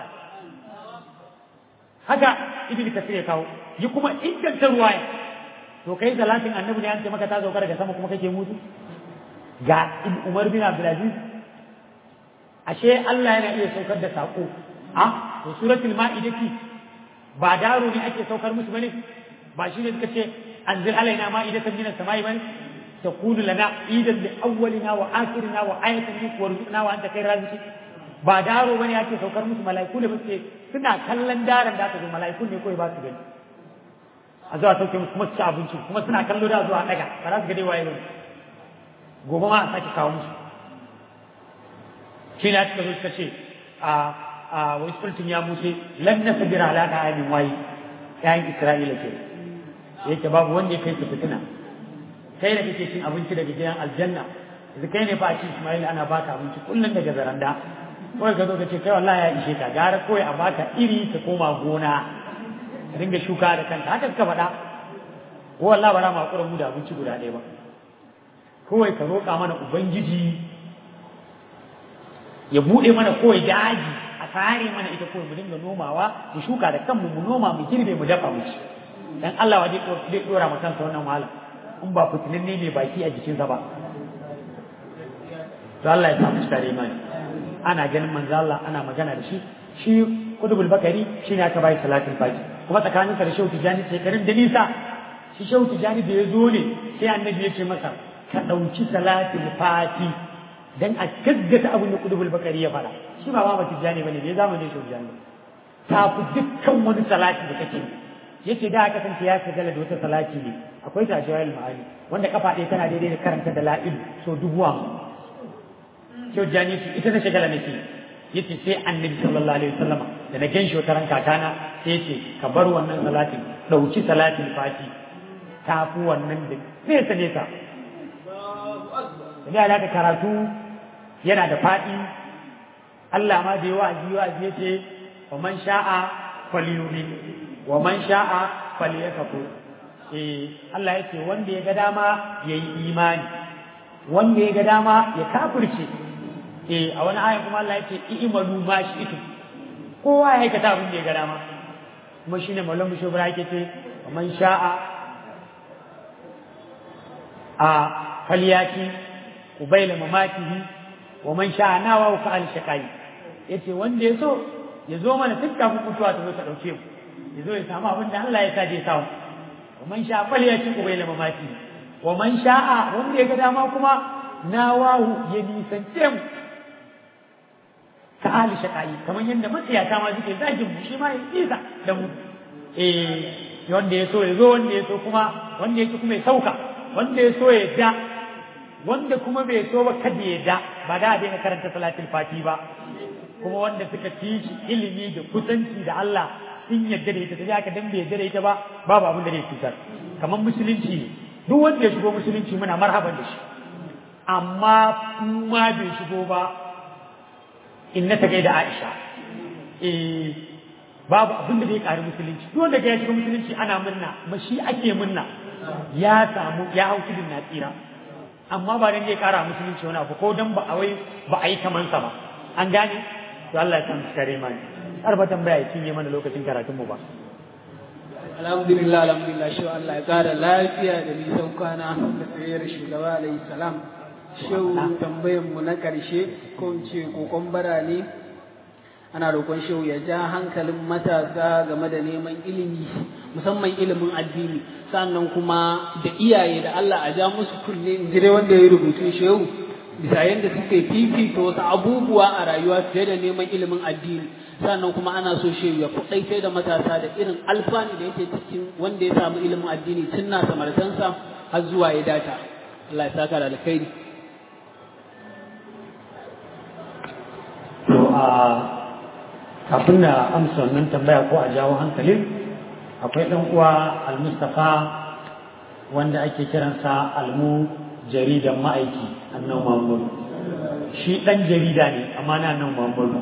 haka ibn kasir ya kawo yi kuma inganta ruwaya to kai salatin annabi ne an ce maka ta sauka daga sama kuma kake mutu ga umar bin abdulaziz ashe Allah yana iya saukar da sako a to suratul ma'idati ba daro ne ake saukar musu bane ba shi ne suka ce anzil alaina ma'idatan minas samai bane تكون لنا عيدا لأولنا وآخرنا وآية منك وارزقنا وأنت خير رازقين ba daro bane ake saukar musu mala'iku da muke suna kallon daren da aka zo mala'iku ne kawai ba su gani a zuwa sauke musu kuma su ci abinci kuma suna kallo da zuwa daga ba za su ga dai waye bane gobe ma a sake kawo musu shi ne suka zo suka ce a a wai sultun ya muce lan nasbira ala ka ayin wayi yayin isra'ila ke yake babu wanda ya kai su fitina kai da kake cin abinci daga gidan aljanna yanzu kai ne fa a ci Ismail ana baka abinci kullum daga zaranda kawai ka zo ka ce kai wallahi ya ishe ka gara kawai a baka iri ka koma gona ka dinga shuka da kanka haka suka faɗa ko wallahi ba za mu hakura mu da abinci guda ɗaya ba kawai ka roƙa mana ubangiji ya buɗe mana kawai daji a tsare mana ita kawai mu dinga nomawa mu shuka da kanmu mu noma mu girbe mu dafa mu ci dan Allah wa zai dora ma kansa wannan wahala in ba fitinin ne mai baki a jikinsa ba to Allah ya samu tare imani ana ganin manzo Allah ana magana da shi shi kudubul bakari shine aka bai salatul fati kuma tsakaninsa da shehu tijani shekarun da nisa shi shehu tijani da ya zo ne sai annabi ya ce masa ka ɗauki salatul fati dan a gaggata abin da kudubul bakari ya faɗa shi ba ba tijani bane bai zamanin shehu tijani ta fi dukkan wani salati da kake yace da aka kasance ya shagala da wata salati ne akwai ta jawahir ma'ani wanda kafa ɗaya tana daidai da karanta da la'ilu so dubu Shehu Jani ce ita ta shagala nake yace sai Annabi sallallahu alaihi wasallama da na ganshi wata ran kakana sai yace ka bar wannan salatin dauki salatin fati ta fi wannan da nesa nesa da alaka karatu yana da faɗi Allah ma da yawa ji wa yace wa man sha'a falyumin wa man sha'a falyakfur eh Allah yake wanda ya ga dama yayi imani wanda ya ga dama ya kafirce eh a wani aya kuma Allah yake i'malu ma shi'tu kowa ya aikata abin da ya ga dama kuma shine mallam shubra yake ce man sha'a a falyati ubaila mamatihi wa man sha'a nawa ka al shaqai yace wanda ya so ya zo mana duk kafin mutuwa ta zo ta dauke mu ya zo ya samu abin da Allah ya sa je samu wa man sha'a falyati ubaila mamatihi wa man sha'a wanda ya ga dama kuma nawahu ya nisance mu ka ahli shaqai kamar yadda matsiyata ma suke zagin mu shi ma ya isa da mu eh wanda ya so ya zo wanda ya so kuma wanda ya so kuma ya sauka wanda ya so ya da wanda kuma bai so ba kada ya da ba da daina karanta salatul fati ba kuma wanda suka ci shi ilimi da kusanci da Allah sun yadda da ita sai aka dan bai yadda da ita ba babu abin da zai cutar kamar musulunci ne duk wanda ya shigo musulunci muna marhaban da shi amma kuma bai shigo ba inna ta gaida Aisha eh babu abin da zai ƙari musulunci duk wanda ya shiga musulunci ana munna ma shi ake munna ya samu ya hau tudun na tsira amma ba dan zai ƙara musulunci wani abu ko dan ba a wai ba a yi kaman sa ba an gane to Allah ya san su kare mani har ba tambaya ya cinye mana lokacin karatun mu ba alhamdulillah alhamdulillah shi Allah ya kara lafiya da nisan kwana da tsayayyar shugaba alayhi salam shehu tambayan mu na karshe ko in ce kokon bara ne ana roƙon shehu ya ja hankalin matasa game da neman ilimi musamman ilimin addini sannan kuma da iyaye da Allah a ja musu kunne in ji dai wanda ya rubutu shehu bisa yadda suke fifita wasu abubuwa a rayuwa fiye da neman ilimin addini sannan kuma ana so shehu ya kuɗaitai da matasa da irin alfani da yake cikin wanda ya samu ilimin addini tun na samartansa har zuwa ya data Allah ya saka da alkhairi to a kafin na amsa wannan tambaya ko a jawo hankalin akwai ɗan uwa al-mustafa wanda ake kiransa almu jaridan ma'aiki annan muhammadu shi ɗan jarida ne amma na nan muhammadu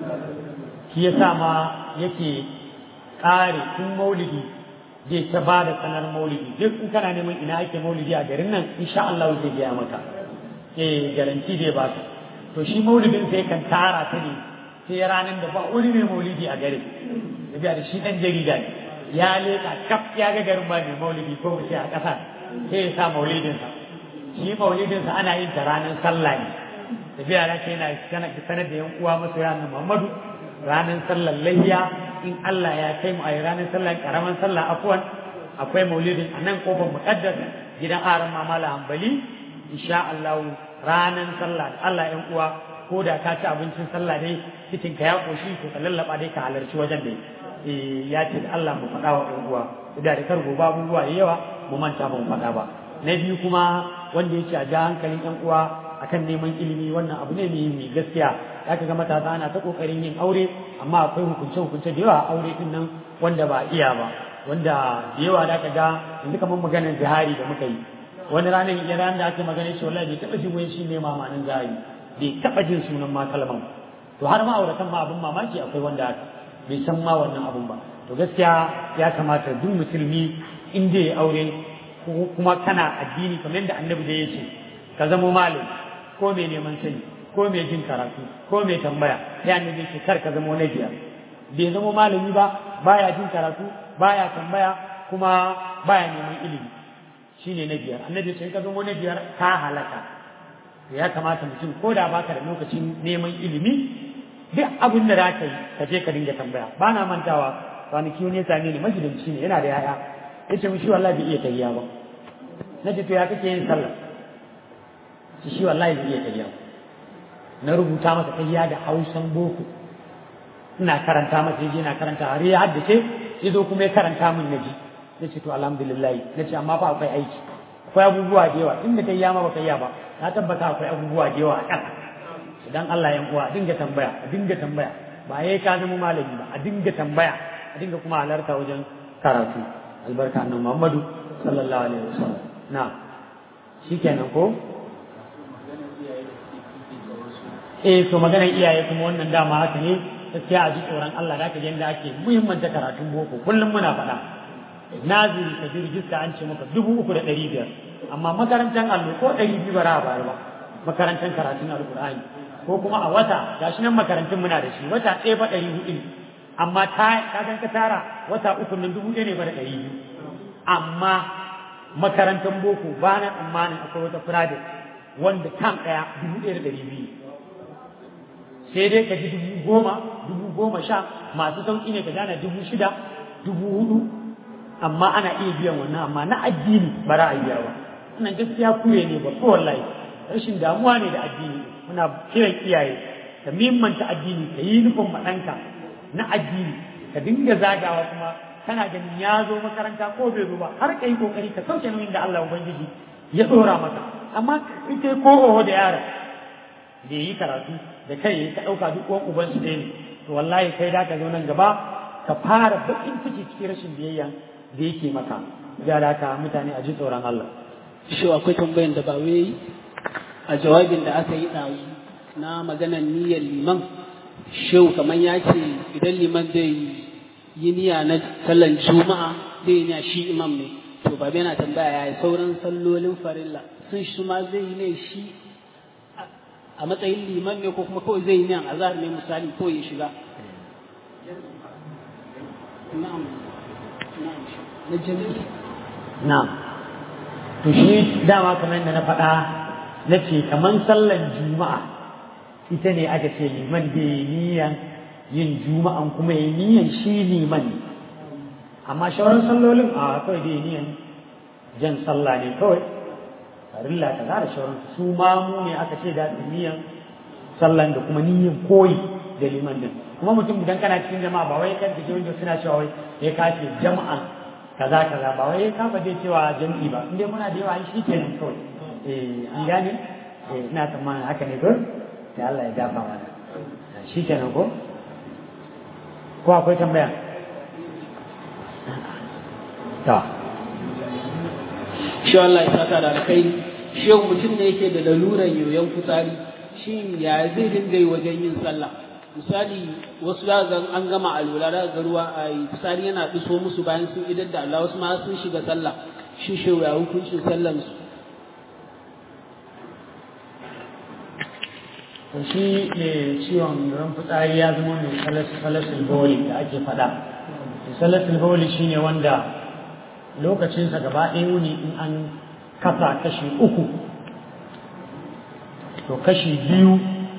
shi ya sa ma yake ƙare tun maulidi zai ta ba da sanar maulidi duk in kana neman ina ake maulidi a garin nan insha Allah zai gaya maka eh garanti zai ba ka to shi maulidin sai kan tara ta ne sai ranar da ba wani mai maulidi a garin ya da shi ɗan jarida ne ya leƙa kaf ya ga garin ba mai maulidi ko mu ce a ƙasa sai ya sa maulidinsa shi maulidinsa ana yin ta ranar sallah ne tafiya da ce yana sanar da yan uwa masu ranar Muhammadu ranar sallar layya in Allah ya kai mu a ranar sallar karaman sallah afwan akwai maulidin a nan kofar muqaddas gidan aran mamala hambali insha Allah ranar sallah Allah yan uwa ko da ka ci abincin sallah dai cikin ka ya koshi to ka lallaba dai ka halarci wajen dai eh ya ce Allah mu faɗa wa yan uwa da da kar gobe abubuwa da yawa mu manta ba mu faɗa ba na biyu kuma wanda yake a ja hankalin yan uwa akan neman ilimi wannan abu ne mai gaskiya ya ga matasa ana ta kokarin yin aure amma akwai hukunce hukunce da yawa a aure din nan wanda ba iya ba wanda da yawa da ga yanzu kamar maganar zihari da muka yi wani ranar ya ranar da aka magana shi wallahi bai taɓa jin wani shi ne mamanin zihari bai taɓa jin sunan ma kalman to har ma'auratan ma abin mamaki akwai wanda haka bai san ma wannan abun ba to gaskiya ya kamata duk musulmi in dai ya aure kuma kana addini kamar yadda annabi da ya ce ka zama malami ko mai neman sani ko mai jin karatu ko mai tambaya sai annabi ce kar ka zama na biyar bai zama malami ba baya jin karatu baya tambaya kuma baya neman ilimi shine na biyar annabi ce ka zama na biyar ka halaka ya kamata mutum ko da baka da lokacin neman ilimi duk abin da za ka yi ka je ka dinga tambaya ba na mantawa kwanaki wani ya same ni majalinci ne yana da yaya ya ce shi wallahi bai iya tayya ba na ce to ya kake yin sallah shi shi wallahi bai iya tayya ba na rubuta masa tayya da hausan boko ina karanta masa yaje ina karanta har ya haddace ya zo kuma ya karanta min naji ya ce to alhamdulillah na ce amma fa akwai aiki akwai abubuwa da yawa inda tayya ma baka yi ba na tabbata akwai abubuwa da yawa a ƙasa idan Allah ya uwa a dinga tambaya a dinga tambaya ba yayi ka zama malami ba a dinga tambaya a dinga kuma halarta wajen karatu albarka annabi Muhammadu sallallahu alaihi wasallam na shikenan ko eh to maganar iyaye kuma wannan dama haka ne gaskiya a ji tsoron Allah da aka ji yadda ake muhimmanta karatun boko kullum muna faɗa naziri ka ji rijista an ce maka dubu uku da ɗari biyar amma makarantar allo ko ɗari biyu ba ba ba makarantar karatun alƙur'ani ko kuma a wata gashi nan makarantun muna da shi wata ɗaya fa ɗari hudu amma ta kagan ka tara wata uku nan dubu ɗaya ne ba da ɗari biyu amma makarantar boko ba na tsammanin akwai wata private wanda tam ɗaya dubu ɗaya da ɗari biyu sai dai ka ji dubu goma dubu goma sha masu sauƙi ne ka gane dubu shida dubu hudu amma ana iya biyan wannan amma na addini ba za a biya ba wannan gaskiya kure ne ba ko wallahi rashin damuwa ne da addini muna kiran iyaye ka mimmanta addini ka yi nufin maɗanka na addini ka dinga zagawa kuma kana ganin ya zo makaranta ko bai zo ba har ka yi kokari ka sauke nauyin da Allah ubangiji ya dora maka amma ita ko oho da yara da yi karatu da kai yayi ka dauka duk uwan uban su ne to wallahi kai da ka zo nan gaba ka fara bakin ciki cikin rashin biyayya da yake maka ya da ka mutane a ji tsoron Allah shi akwai tambayan da ba wai a jawabin da aka yi ɗazu na maganar niyyar liman shehu kamar ya ce idan liman zai yi niyya na sallan juma'a zai yi niyya shi imam ne to ba yana tambaya ya sauran sallolin farilla sun shi ma zai yi ne shi a matsayin liman ne ko kuma kawai zai yi niyan azhar ne misali ko ya shiga na'am na'am na jami'i na'am to shi dama kamar yadda na faɗa na ce kamar sallan juma'a ita ne aka ce liman da yi niyan yin juma'an kuma yi niyan shi liman ne amma shawarar sallolin a kawai da yi niyan jan sallah ne kawai farilla ta da shawarar su ma mu ne aka ce da su niyan sallan da kuma niyan koyi da liman din kuma mutum idan kana cikin jama'a ba wai kan kike wanda suna cewa wai ya kace jama'a kaza kaza ba wai ka ba zai cewa jami'i ba inda muna da yawa shi kenan kawai eh an gane eh ina tsammanin haka ne ko da Allah ya dafa mana shi kenan ko ko akwai tambaya ta shi Allah ya saka da alkhairi shi mutum ne yake da laluran yoyon fitsari shi ya zai dinga yi wajen yin sallah misali wasu za ga an gama alwala da ga ruwa a fitsari yana diso musu bayan sun idar da Allah wasu ma sun shiga sallah shi shi ya hukuncin sallan su shi ne ciwon ran fitsari ya zama mai salasul bawli da ake faɗa salasul bawli shine wanda lokacinsa gaba ɗaya wuni in an kasa kashi uku to kashi biyu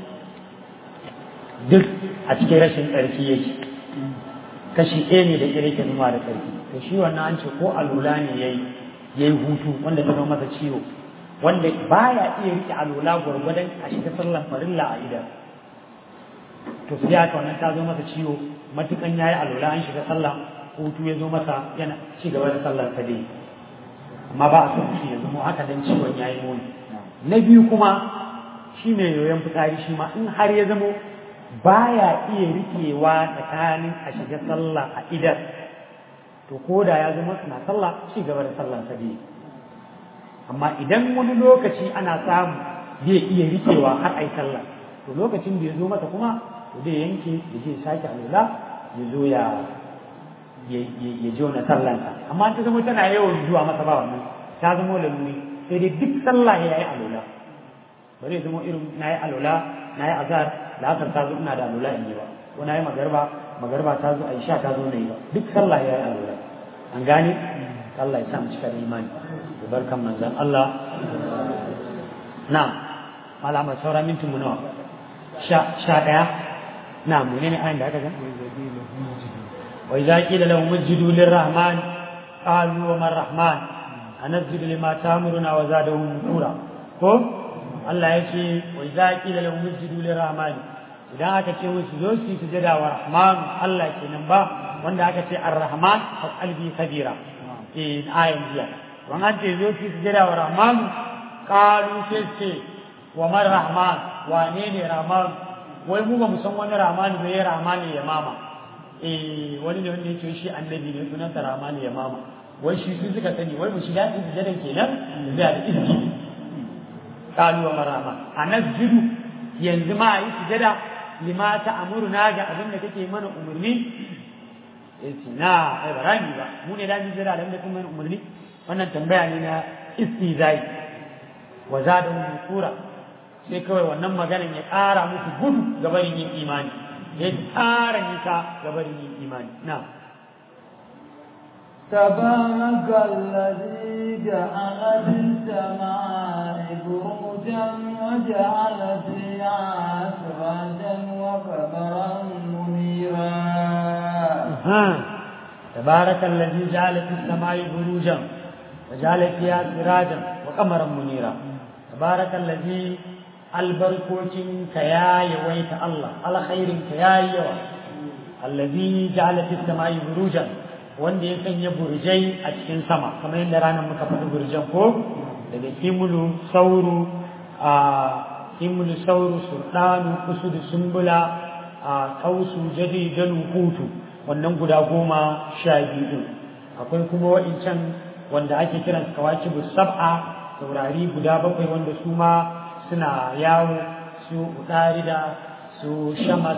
duk a cikin rashin tsarki yake kashi ɗaya ne da ƙire ke zuma da tsarki to shi wannan an ce ko alula ne ya yi hutu wanda ta zama masa ciwo wanda baya iya rike alola gwargwadon a shiga sallan farilla a idan to sai haka wannan ta zo masa ciwo matukan yayi alola an shiga sallah hutu ya zo masa yana ci gaba da sallar sa dai amma ba a son shi ya zama haka dan ciwon yayi muni na biyu kuma shi ne yoyon fitsari shi ma in har ya zamo baya iya rikewa tsakanin a shiga sallah a idan to ko da ya zama suna sallah ci gaba da sallar sa dai amma idan wani lokaci ana samu zai iya rikewa har ai sallah to lokacin da ya zo mata kuma to zai yanke ya je sake alula ya zo ya ya jona sallansa amma ta zama tana yawan zuwa masa ba wannan ta zama laluri sai dai duk sallah ya yi alula ba zai zama irin na yi alula na yi azhar la'asar ta zo ina da alula in yi ba ko na yi magarba magarba ta zo aisha ta zo na yi ba duk sallah ya yi alula an gane Allah ya sa mu cika da imani barkan manzan Allah na malama saura mintin mu nawa sha ɗaya na mu ne ayin da aka ga wa idza qila lahum usjudu lirrahman qalu wa man rahman anasjudu lima ta'muruna wa zadahum nura ko Allah ya ce wa idza qila lahum usjudu lirrahman idan aka ce musu zo su sujada wa rahman Allah kenan ba wanda aka ce ar-rahman fa qalbi kabira eh ayin jiya wannan ce zo ki sujada wa rahman qalu sai ce wa man rahman wane ne rahman wai mu ba mu san wani rahman ba ya rahman ya mama eh wani ne wanda yake shi annabi ne sunan sa rahman ya mama wai shi su suka sani wai mu shi da sujadan kenan zai da izini qalu wa man rahman anasjudu yanzu ma yi sujada lima ta amuruna ga abin da kake mana umarni yace na ai barani ba mu ne da mu jira da kuma mana umarni wannan tambaya ne na istizai wa zadahu nusura sai kawai wannan maganan ya ƙara musu gudu ga barin yin imani ya tsara nisa gabarin yin imani na تبارك الذي جعل في السماء بروجا وجعل فيها سراجا وقمرا منيرا ها تبارك الذي جعل في السماء بروجا وجعل فيها سراجا وقمرا منيرا تبارك الذي albarkocin ka ya yawaita Allah alkhairin ka ya yawa allazi ja'ala fis samai burujan wanda ya sanya burjai a cikin sama kamar yadda ranar muka faɗi burjan ko daga kimulu sauru a kimulu sauru surdanu kusudu sumbula a kausu jadi dalu hutu wannan guda goma sha biyu akwai kuma wa'incan wanda ake kiran kawakibu sab'a taurari guda bakwai wanda su ma suna yawo su utarida su shamas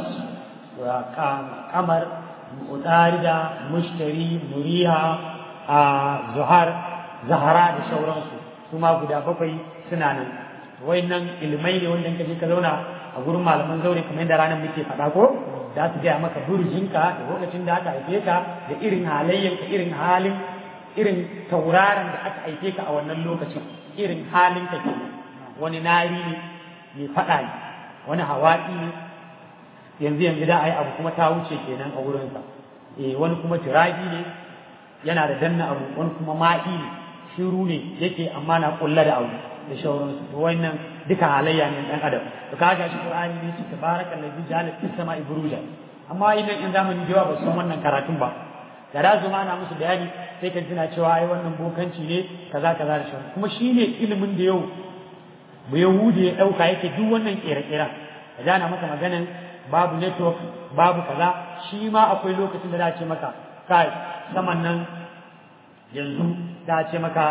kamar utarida mushtari muriha a zuhar zahara da shauransu su ma guda bakwai suna nan nan ilmai ne wanda kaje ka zauna a gurin malaman zaure kamar yadda ranar muke faɗa ko za su gaya maka burjinka da lokacin da aka haife ka da irin halayyanka irin halin irin tauraron da aka haife ka a wannan lokacin irin halin ka kenan wani nari ne mai faɗa ne wani hawaɗi ne yanzu yanzu da a yi abu kuma ta wuce kenan a wurinsa eh wani kuma turabi ne yana da danna abu wani kuma ma'i ne shiru ne yake amma na kulla da abu da shauransu to wannan duka halayya ne dan adam to kaga shi qur'ani ne shi tabarakal ladzi ja'ala fis sama'i buruja amma idan in zamani da yawa ba san wannan karatun ba da da zuma ana musu bayani sai kan tuna cewa ai wannan bokanci ne kaza kaza da shauransu kuma shine ilimin da yau bu yahudi ya dauka yake duk wannan kere-keren da jana maka maganan babu network babu kaza shi ma akwai lokacin da za ce maka kai saman nan yanzu za ce maka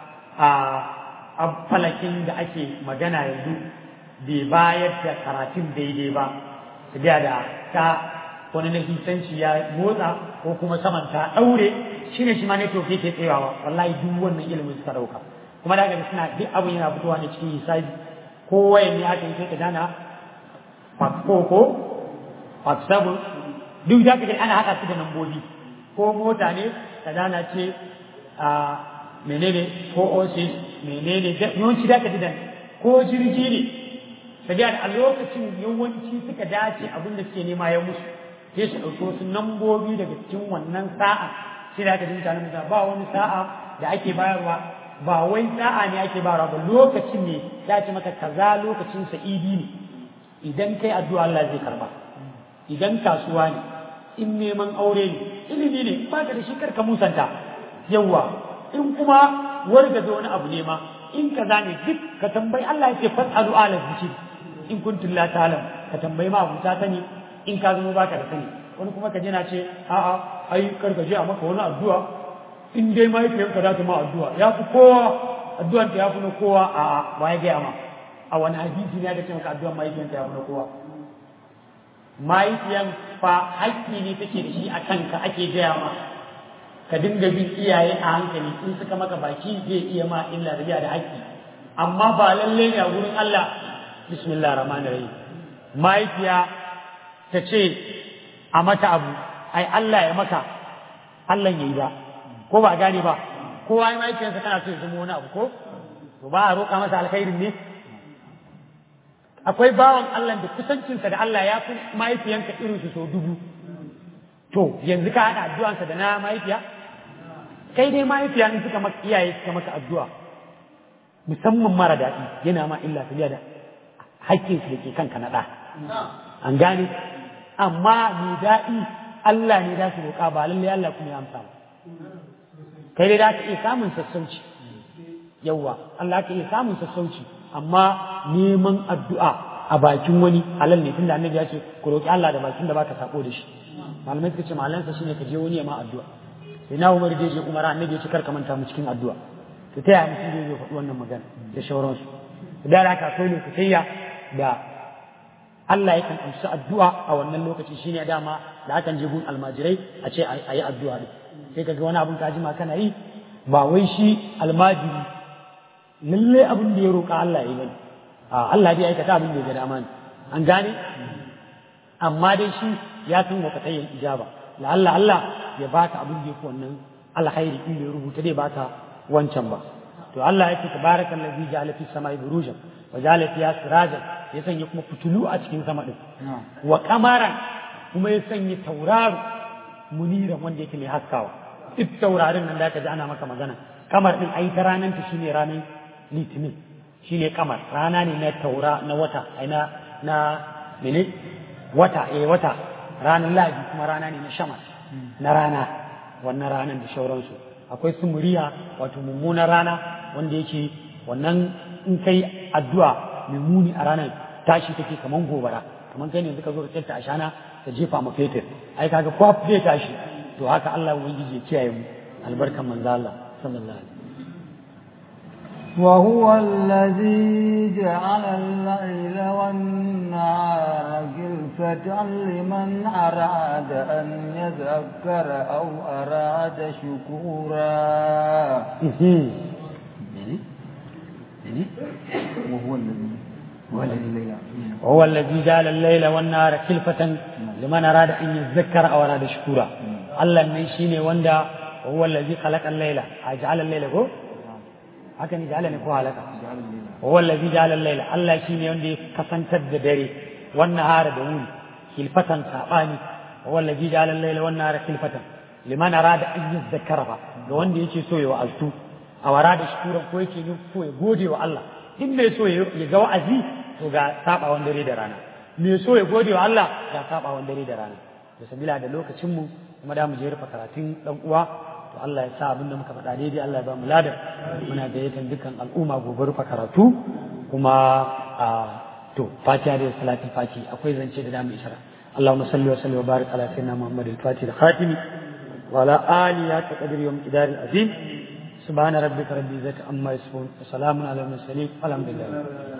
a falakin da ake magana yanzu bai bayar da karatun daidai ba su da ta wani na hisanci ya motsa ko kuma saman ta ɗaure shi ne shi ma network yake tsayawa wallahi duk wannan ilimin suka ɗauka kuma da gani suna duk abin yana fitowa ne cikin hisabi ko wayan ne aka yi sai ka dana part 4 ko part 7 duk da ka ana haɗa su da nambobi ko mota ne ka dana ce a menene ko osis menene yawanci da ka ji dan ko jirgi ne sabiya da a lokacin yawanci suka dace abin da suke nema ya musu sai su ɗauki wasu nambobi daga cikin wannan sa'a sai da aka ji mutane mutane ba wani sa'a da ake bayarwa ba wai sa'a ne ake bayarwa ba lokacin ne ya ce maka kaza lokacin sa'idi ne idan kai addu'a Allah zai karba idan kasuwa ne in neman aure ne ilimi ne ba ka da shi karka musanta yawa in kuma wargaza wani abu ne ma in kaza ne duk ka tambayi Allah yake fasalu ala zikir in kuntum la ta'lam ka tambayi ma abu ta sani in ka zama baka da sani wani kuma ka je na ce a'a ai kar ka je a maka wani addu'a in dai mahaifiyarka za ta ma addu'a ya fi kowa addu'an ta ya fi na kowa a'a ba ya gaya ma a wani hadisi ne aka ce maka addu'an mahaifiyarka ya fi na kowa mahaifiyan fa haƙƙi ne take da shi a kanka ake gaya ma ka dinga bin iyaye a hankali in suka maka baki zai iya ma illa da da haƙƙi amma ba lalle ne a gurin Allah bismillah rahman rahim mahaifiya ta ce a mata abu ai Allah ya maka Allah ya yi ba ko ba gane ba kowa ya mahaifiyarsa kana so ya zama wani abu ko to ba a roƙa masa alkhairin ne akwai bawan Allah da kusancinsa da Allah ya fi mahaifiyanka irin su so dubu to yanzu ka haɗa addu'ansa da na mahaifiya kai dai mahaifiya in suka maka iyaye suka maka addu'a musamman mara daɗi yana ma illa ta da haƙƙin su da ke kanka na ɗa an gane amma mai daɗi Allah ne da su roƙa ba lallai Allah kuma ya amsa ba kai dai da ka iya samun sassauci yawwa Allah ka iya samun sassauci amma neman addu'a a bakin wani halal ne tunda annabi ya ce ku roƙi Allah da bakin da baka sako da shi malamai suka ce malansa shine ka je wani ya ma addu'a sai na Umar da je Umar annabi ya ce kar ka manta mu cikin addu'a to ta yaya mutum zai zo faɗi wannan magana da shauransu da haka akwai lokacin da Allah yakan amsa addu'a a wannan lokaci shine dama da akan je gun almajirai a ce a yi addu'a ne sai kaga wani abun ka jima kana yi ba wai shi almajiri lalle abin da ya roƙa Allah ya bane a Allah bai aikata abin da ya ga dama ne an gane amma dai shi ya san wakatayin ijaba la'alla Allah ya baka abin da yake wannan alkhairi in bai rubuta dai baka wancan ba to Allah yake tabarakal ladzi ja'ala fis samai burujan wa ja'ala fiha sirajan ya sanya kuma fitulu a cikin sama din wa qamaran kuma ya sanya tauraro muniran wanda yake mai haskawa duk taurarin nan da ka ji ana maka magana kamar din ai ta ranar ta shine ranar litinin shine kamar rana ne na taura na wata ai na na mene wata eh wata ranar lahadi kuma rana ne na shama na rana wannan ranar da shauransu akwai sumuriya wato mummunan rana wanda yake wannan in kai addu'a mai muni a ranar tashi take kaman gobara kaman kai ne yanzu ka zo ka tsanta a shana ka jefa ma fetur ai kaga kwaf zai tashi to haka Allah ubangiji ya kiyaye mu albarkan manzo Allah sallallahu alaihi وهو الذي جعل الليل والنهار خلفة لمن أراد أن يذكر أو أراد شكورا وهو الذي وهو الذي جعل الليل والنهار خلفة لمن أراد أن يذكر أو أراد شكورا الله من شيني وندا وهو الذي خلق الليل أجعل الليل هو haka ne ja'ala ne ko halaka wa allazi ja'ala al-layla Allah shine wanda ya kasantar da dare wannan hara da wuni kilfatan sabani wa allazi ja'ala al-layla wan nahara kilfatan liman arada an yadhakkara fa ga wanda yake so ya wa'azu a wara da shukuran ko yake so ya gode wa Allah in mai so ya ga wa'azi to ga sabawan dare da rana mai so ya gode wa Allah ga sabawan dare da rana to sabila da lokacin mu kuma da mu je rufe karatun dan uwa to Allah ya sa abin da muka faɗa daidai Allah ya ba mu ladan muna gayyatar dukkan al'umma gobe rufe karatu kuma a to fatiha da salatin fati akwai zance da damu isra اللهم صل وسلم وبارك على سيدنا محمد الفاتح الخاتم وعلى آله حق قدر يوم القدار العظيم سبحان ربك رب العزة عما يصفون وسلام على المرسلين والحمد لله